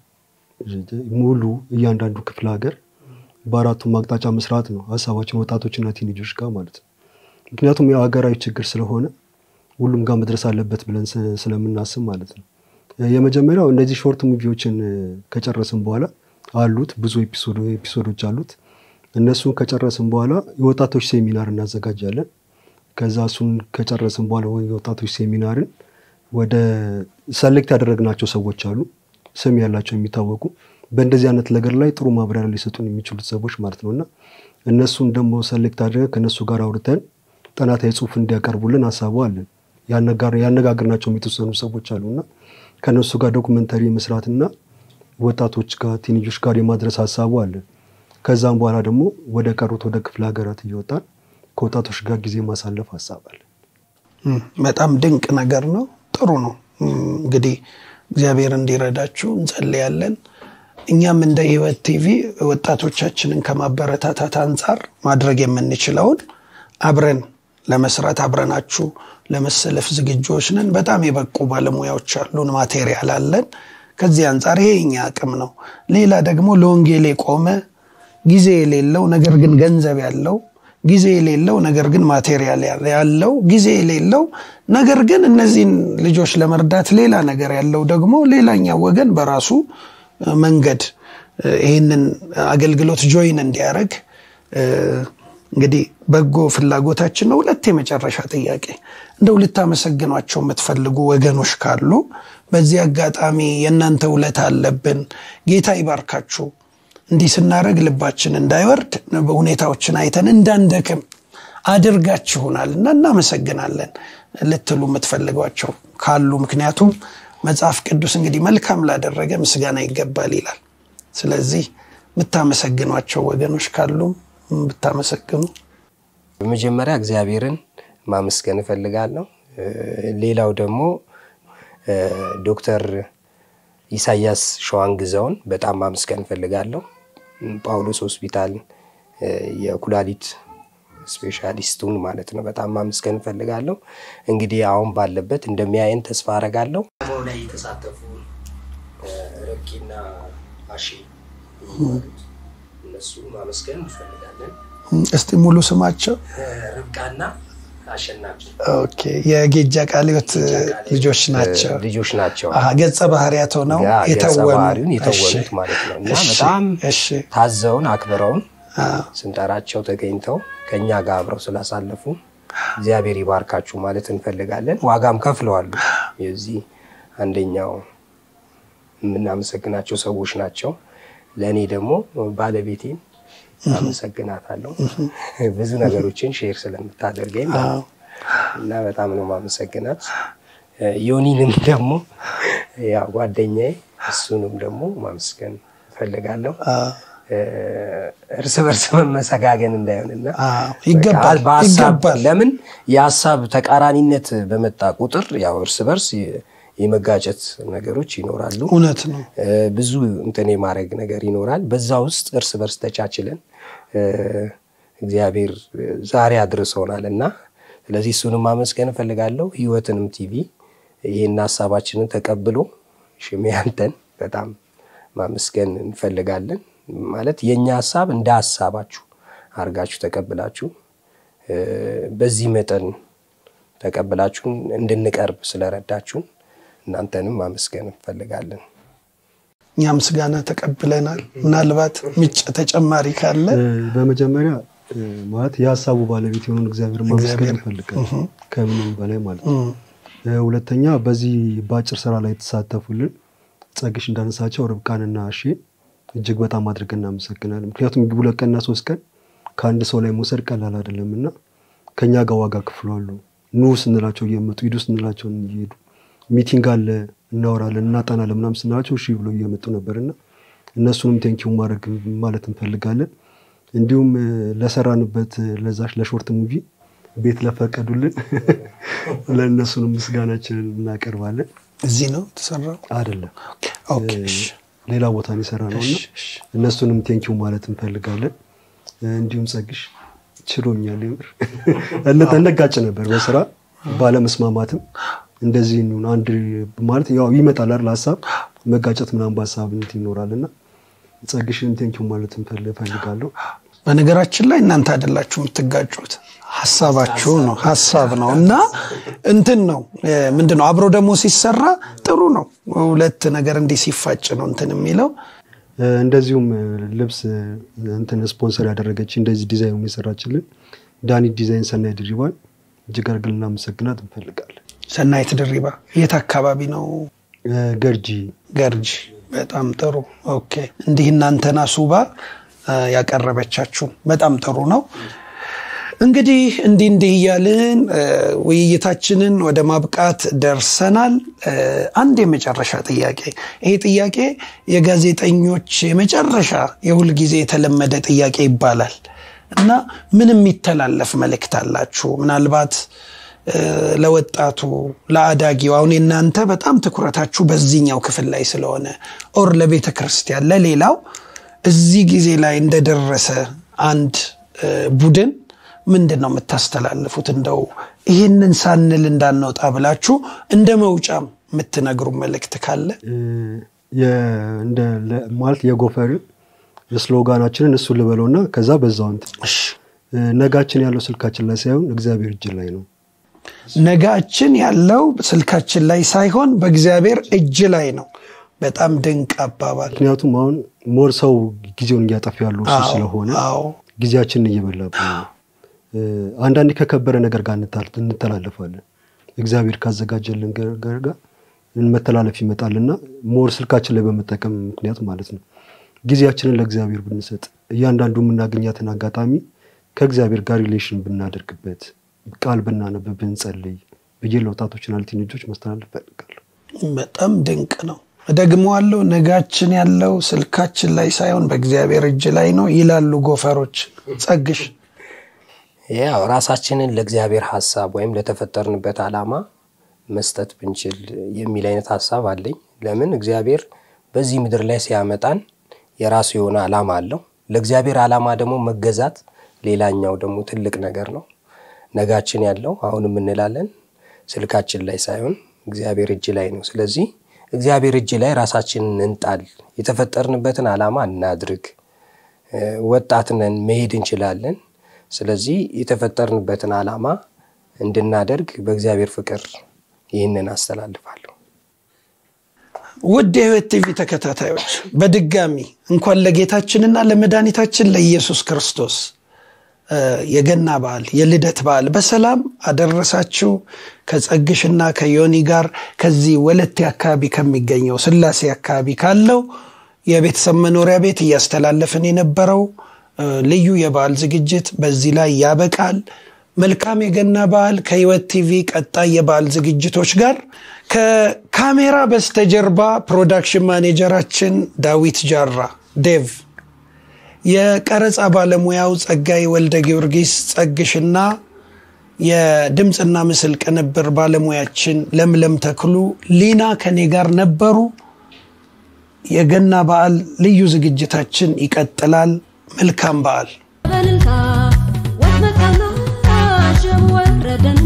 ሙሉ እያንዳንዱ ክፍለ ሀገር በአራቱም አቅጣጫ መስራት ነው ሀሳባችን ወጣቶችና ቲኔጆች ጋር ማለት ነው። ምክንያቱም ያው ሀገራዊ ችግር ስለሆነ ሁሉም ጋር መድረስ አለበት ብለን ስ- ስለምናስብ ማለት ነው። እ፣ የመጀመሪያው እነዚህ ሾርት ሙቪዎችን እ፣ ከጨረስን በኋላ አሉት ብዙ ኤፒሶዶ- ኤፒሶዶች አሉት። እነሱን ከጨረስን በኋላ የወጣቶች ሴሚናር እናዘጋጃለን። ከዛ እሱን ከጨረስን በኋላ ወይ የወጣቶች ሴሚናርን ወደ ሰሌክት ያደረግናቸው ሰዎች አሉ፣ ስም ያላቸው የሚታወቁ በእንደዚህ አይነት ነገር ላይ ጥሩ ማብራሪያ ሊሰጡን የሚችሉት ሰዎች ማለት ነው እና እነሱን ደግሞ ሰሌክት አድርገን ከእነሱ ጋር አውርተን ጥናታዊ ጽሑፍ እንዲያቀርቡልን ሀሳቡ አለን። ያነጋር- ያነጋገርናቸውም የተወሰኑ ሰዎች አሉ እና ከእነሱ ጋር ዶኩመንተሪ መስራትና ወጣቶች ጋር ቲኔጆች ጋር የማድረስ ሀሳቡ አለን። ከዛም በኋላ ደግሞ ወደ ቀሩት ወደ ክፍለ ሀገራት እየወጣን ከወጣቶች ጋር ጊዜ ማሳለፍ ሀሳብ አለን። እም፣ በጣም ድንቅ ነገር ነው። ጥሩ ነው። እም፣ እንግዲህ እግዚአብሔር እንዲረዳችሁ እንጸልያለን። እኛም እንደ ህይወት ቲቪ ወጣቶቻችንን ከማበረታታት አንጻር ማድረግ የምንችለውን አብረን ለመስራት አብረናችሁ ለመሰለፍ ዝግጆች ነን። በጣም የበቁ ባለሙያዎች አሉን፣ ማቴሪያል አለን። ከዚህ አንጻር ይሄ የኛ አቅም ነው። ሌላ ደግሞ ለወንጌል የቆመ ጊዜ የሌለው ነገር ግን ገንዘብ ያለው ጊዜ የሌለው ነገር ግን ማቴሪያል ያለው ጊዜ የሌለው ነገር ግን እነዚህን ልጆች ለመርዳት ሌላ ነገር ያለው ደግሞ ሌላኛው ወገን በራሱ እ፣ መንገድ እ፣ ይህንን አገልግሎት ጆይን እንዲያደርግ እ፣ እንግዲህ በጎ ፍላጎታችን ነው። ሁለት የመጨረሻ ጥያቄ እንደው ልታመሰግኗቸው የምትፈልጉ ወገኖች ካሉ በዚህ አጋጣሚ የእናንተ ውለታ አለብን፣ ጌታ ይባርካችሁ እንዲህ ስናደርግ ልባችን እንዳይወርድ ሁኔታዎችን አይተን እንዳንደክም አድርጋችሁናል እና እናመሰግናለን ልትሉ የምትፈልጓቸው ካሉ ምክንያቱም መጽሐፍ ቅዱስ እንግዲህ መልካም ላደረገ ምስጋና ይገባል ይላል። ስለዚህ የምታመሰግኗቸው ወገኖች ካሉ ብታመሰግኑ። በመጀመሪያ እግዚአብሔርን ማመስገን እፈልጋለሁ። እ፣ ሌላው ደግሞ እ፣ ዶክተር ኢሳያስ ሸዋንግዛውን በጣም ማመስገን እፈልጋለሁ። ጳውሎስ ሆስፒታል እ፣ የኩላሊት ስፔሻሊስቱን ማለት ነው በጣም ማመስገን እፈልጋለሁ። እንግዲህ አሁን ባለበት እንደሚያየን ተስፋ አረጋለሁ። ላይ የተሳተፉ ረቂና አሺ እነሱ ማመስገን እንፈልጋለን። እስቲ ሙሉ ስማቸው ርብቃና አሸናፊ ኦኬ የጌጃ ቃሊዮት ልጆች ናቸው ልጆች ናቸው። አሀ፣ ገጸ ባህሪያት ሆነው ያ ገጸ የተወኑ ባህሪውን የተወኑት እሺ፣ ማለት ነው እና እሺ፣ በጣም እሺ ታዘውን አክብረውን አዎ። ስንጠራቸው ተገኝተው ከእኛ ጋር አብረው ስላሳለፉ እግዚአብሔር ይባርካችሁ ማለት እንፈልጋለን። ዋጋም ከፍለዋሉ። የዚህ አንደኛው የምናመሰግናቸው ሰዎች ናቸው። ለእኔ ደግሞ ባለቤቴን አመሰግናታለሁ ብዙ ነገሮችን ሼር ስለምታደርገኝ ማለት ነው። እና በጣም ነው ማመሰግናት። ዮኒንም ደግሞ ያው ጓደኛዬ እሱንም ደግሞ ማመስገን እፈልጋለሁ። እርስ በርስ መመሰጋገን እንዳይሆንና አዎ፣ ይገባል፣ በቃ በሀሳብ ይገባል። ለምን የሀሳብ ተቃራኒነት በመጣ ቁጥር ያው እርስ በርስ የመጋጨት ነገሮች ይኖራሉ። እውነት ነው። እ፣ ብዙ እንትን የማድረግ ነገር ይኖራል። በዛ ውስጥ እርስ በርስ ተቻችለን እ፣ እግዚአብሔር ዛሬ አድርሰውናል እና ስለዚህ እሱንም ማመስገን እፈልጋለሁ። ህይወትንም ቲቪ ይህን ሀሳባችንን ተቀብሎ ሽሜ አንተን በጣም ማመስገን እንፈልጋለን። ማለት የእኛ ሀሳብ እንደ ሀሳባችሁ አድርጋችሁ ተቀብላችሁ እ፣ በዚህ መጠን ተቀብላችሁን እንድንቀርብ ስለረዳችሁን እናንተንም ማመስገን እንፈልጋለን። እኛ ምስጋና ተቀብለናል። ምናልባት ምጭ ተጨማሪ ካለ እ፣ በመጀመሪያ እ፣ ማለት የሀሳቡ ባለቤት የሆኑን እግዚአብሔር ማመስገን እንፈልጋለን ከምንም በላይ ማለት ነው። እ፣ ሁለተኛ በዚህ በአጭር ስራ ላይ የተሳተፉልን ጸግሽ እንዳነሳቸው ርብቃንና እሺ እጅግ በጣም አድርገን እናመሰግናለን። ምክንያቱም ሁለት ቀንና ሶስት ቀን ከአንድ ሰው ላይ መውሰድ ቀላል አይደለም እና ከእኛ ጋር ዋጋ ክፍሏሉ። ኑ ስንላቸው እየመጡ ሂዱ ስንላቸው እየሄዱ ሚቲንግ አለ እናወራለን እናጠናለን ምናምን ስንላቸው እሺ ብሎ እየመጡ ነበርና እነሱንም ቴንኪው ማድረግ ማለት እንፈልጋለን። እንዲሁም እ፣ ለሰራንበት እ፣ ለዛች ለሾርት ሙቪ ቤት ለፈቀዱልን ለእነሱንም ምስጋናችንን እናቀርባለን። እዚህ ነው የተሰራው። አይደለም ኦኬ፣ እሺ፣ ሌላ ቦታ ነው የሰራ ነው እና እሺ፣ እሺ። እነሱንም ቴንኪው ማለት እንፈልጋለን። እ፣ እንዲሁም ጸግሽ ችሎኛል። የምር እነ- እንጋጭ ነበር በስራ ባለመስማማትም እንደዚህ እንሁን አንድ ማለት ያው ይመጣል አይደል ሀሳብ መጋጨት ምናምን በሀሳብነት ይኖራል እና ጸግሽን ቴንኪው ማለት እንፈል- እፈልጋለሁ። በነገራችን ላይ እናንተ አይደላችሁ የምትጋጩት፣ ሀሳባችሁ ነው ሀሳብ ነው እና እንትን ነው እ፣ ምንድን ነው አብሮ ደግሞ ሲሰራ ጥሩ ነው። ሁለት ነገር እንዲህ ሲፋጭ ነው እንትን የሚለው እ፣ እንደዚሁም እ፣ ልብስ እ፣ እንትን ስፖንሰር ያደረገች እንደዚህ ዲዛይኑ የሰራችልን ዳኒ ዲዛይን ሰናይ ድሪባን እጅግ አድርገን ልናመሰግናት እንፈልጋለን። ሰናይት ድሪባ የት አካባቢ ነው? እ፣ ገርጂ ገርጂ። በጣም ጥሩ ኦኬ። እንዲህ እናንተና ሱባ እ፣ ያቀረበቻችሁ በጣም ጥሩ ነው። እንግዲህ እንዲህ እንዲህ እያልን እ፣ ውይይታችንን ወደ ማብቃት ደርሰናል። እ፣ አንድ የመጨረሻ ጥያቄ፣ ይሄ ጥያቄ የጋዜጠኞች የመጨረሻ የሁል ጊዜ የተለመደ ጥያቄ ይባላል እና ምን የሚተላለፍ መልእክት አላችሁ? ምናልባት እ፣ ለወጣቱ ለአዳጊው አሁን የእናንተ በጣም ትኩረታችሁ በዚህኛው ክፍል ላይ ስለሆነ ኦር ለቤተ ክርስቲያን ለሌላው እዚህ ጊዜ ላይ እንደደረሰ አንድ እ፣ ቡድን ምንድን ነው የምታስተላልፉት? እንደው ይህንን ሳንል እንዳንወጣ ብላችሁ እንደ መውጫም የምትነግሩ መልእክት ካለ እ፣ የ- እንደ ለ- ማለት የጎፈር ስሎጋናችንን እሱ ልበለውና ከዛ በዛው እንትን እሺ። እ፣ ነጋችን ያለው ስልካችን ላይ ሳይሆን እግዚአብሔር እጅ ላይ ነው። ነጋችን ያለው ስልካችን ላይ ሳይሆን በእግዚአብሔር እጅ ላይ ነው። በጣም ድንቅ አባባል። ምክንያቱም አሁን ሞር ሰው ጊዜውን እያጠፋ ያለው እሱ አዎ፣ ስለሆነ አዎ። ጊዜያችንን እየበላብን ነው። እ፣ አንዳንዴ ከከበረ ነገር ጋር እንታ- እንተላለፋለን። እግዚአብሔር ካዘጋጀልን ነገር ጋር መተላለፍ ይመጣልና ሞር ስልካችን ላይ በመጠቀም ምክንያት ማለት ነው ጊዜያችንን ለእግዚአብሔር ብንሰጥ እያንዳንዱ የምናገኛትን አጋጣሚ ከእግዚአብሔር ጋር ሪሌሽን ብናደርግበት ቃል ብናነብ ብንጸልይ ብዬ ለወጣቶችና ለቲኔጆች ማስተላለፍ እፈልጋለሁ። በጣም ድንቅ ነው። እደግመዋለሁ። ነጋችን ያለው ስልካችን ላይ ሳይሆን በእግዚአብሔር እጅ ላይ ነው ይላሉ ጎፈሮች። ጸግሽ ያው ራሳችንን ለእግዚአብሔር ሀሳብ ወይም ለተፈጠርንበት ዓላማ መስጠት ብንችል የሚል አይነት ሀሳብ አለኝ። ለምን እግዚአብሔር በዚህ ምድር ላይ ሲያመጣን የራሱ የሆነ ዓላማ አለው። ለእግዚአብሔር ዓላማ ደግሞ መገዛት ሌላኛው ደግሞ ትልቅ ነገር ነው። ነጋችን ያለው አሁንም እንላለን ስልካችን ላይ ሳይሆን እግዚአብሔር እጅ ላይ ነው። ስለዚህ እግዚአብሔር እጅ ላይ ራሳችንን እንጣል። የተፈጠርንበትን ዓላማ እናድርግ። ወጣት ነን፣ መሄድ እንችላለን። ስለዚህ የተፈጠርንበትን ዓላማ እንድናደርግ በእግዚአብሔር ፍቅር ይህንን አስተላልፋለሁ። ውድ የህይወት ቲቪ ተከታታዮች በድጋሚ እንኳን ለጌታችንና ለመድኃኒታችን ለኢየሱስ ክርስቶስ የገና በዓል የልደት በዓል በሰላም አደረሳችሁ። ከጸግሽና ከዮኒ ጋር ከዚህ ወለቴ አካባቢ ከሚገኘው ስላሴ አካባቢ ካለው የቤተሰብ መኖሪያ ቤት እያስተላለፍን የነበረው ልዩ የበዓል ዝግጅት በዚህ ላይ ያበቃል። መልካም የገና በዓል ከህይወት ቲቪ ቀጣይ የበዓል ዝግጅቶች ጋር ከካሜራ በስተጀርባ ፕሮዳክሽን ማኔጀራችን ዳዊት ጃራ ዴቭ የቀረጻ ባለሙያው ጸጋይ ወልደ ጊዮርጊስ ጸግሽና የድምፅና ምስል ቅንብር ባለሙያችን ለምለም ተክሉ ሊና ከኔ ጋር ነበሩ። የገና በዓል ልዩ ዝግጅታችን ይቀጥላል። መልካም በዓል። በልልታ ወጥመጣና ሸም ወረደና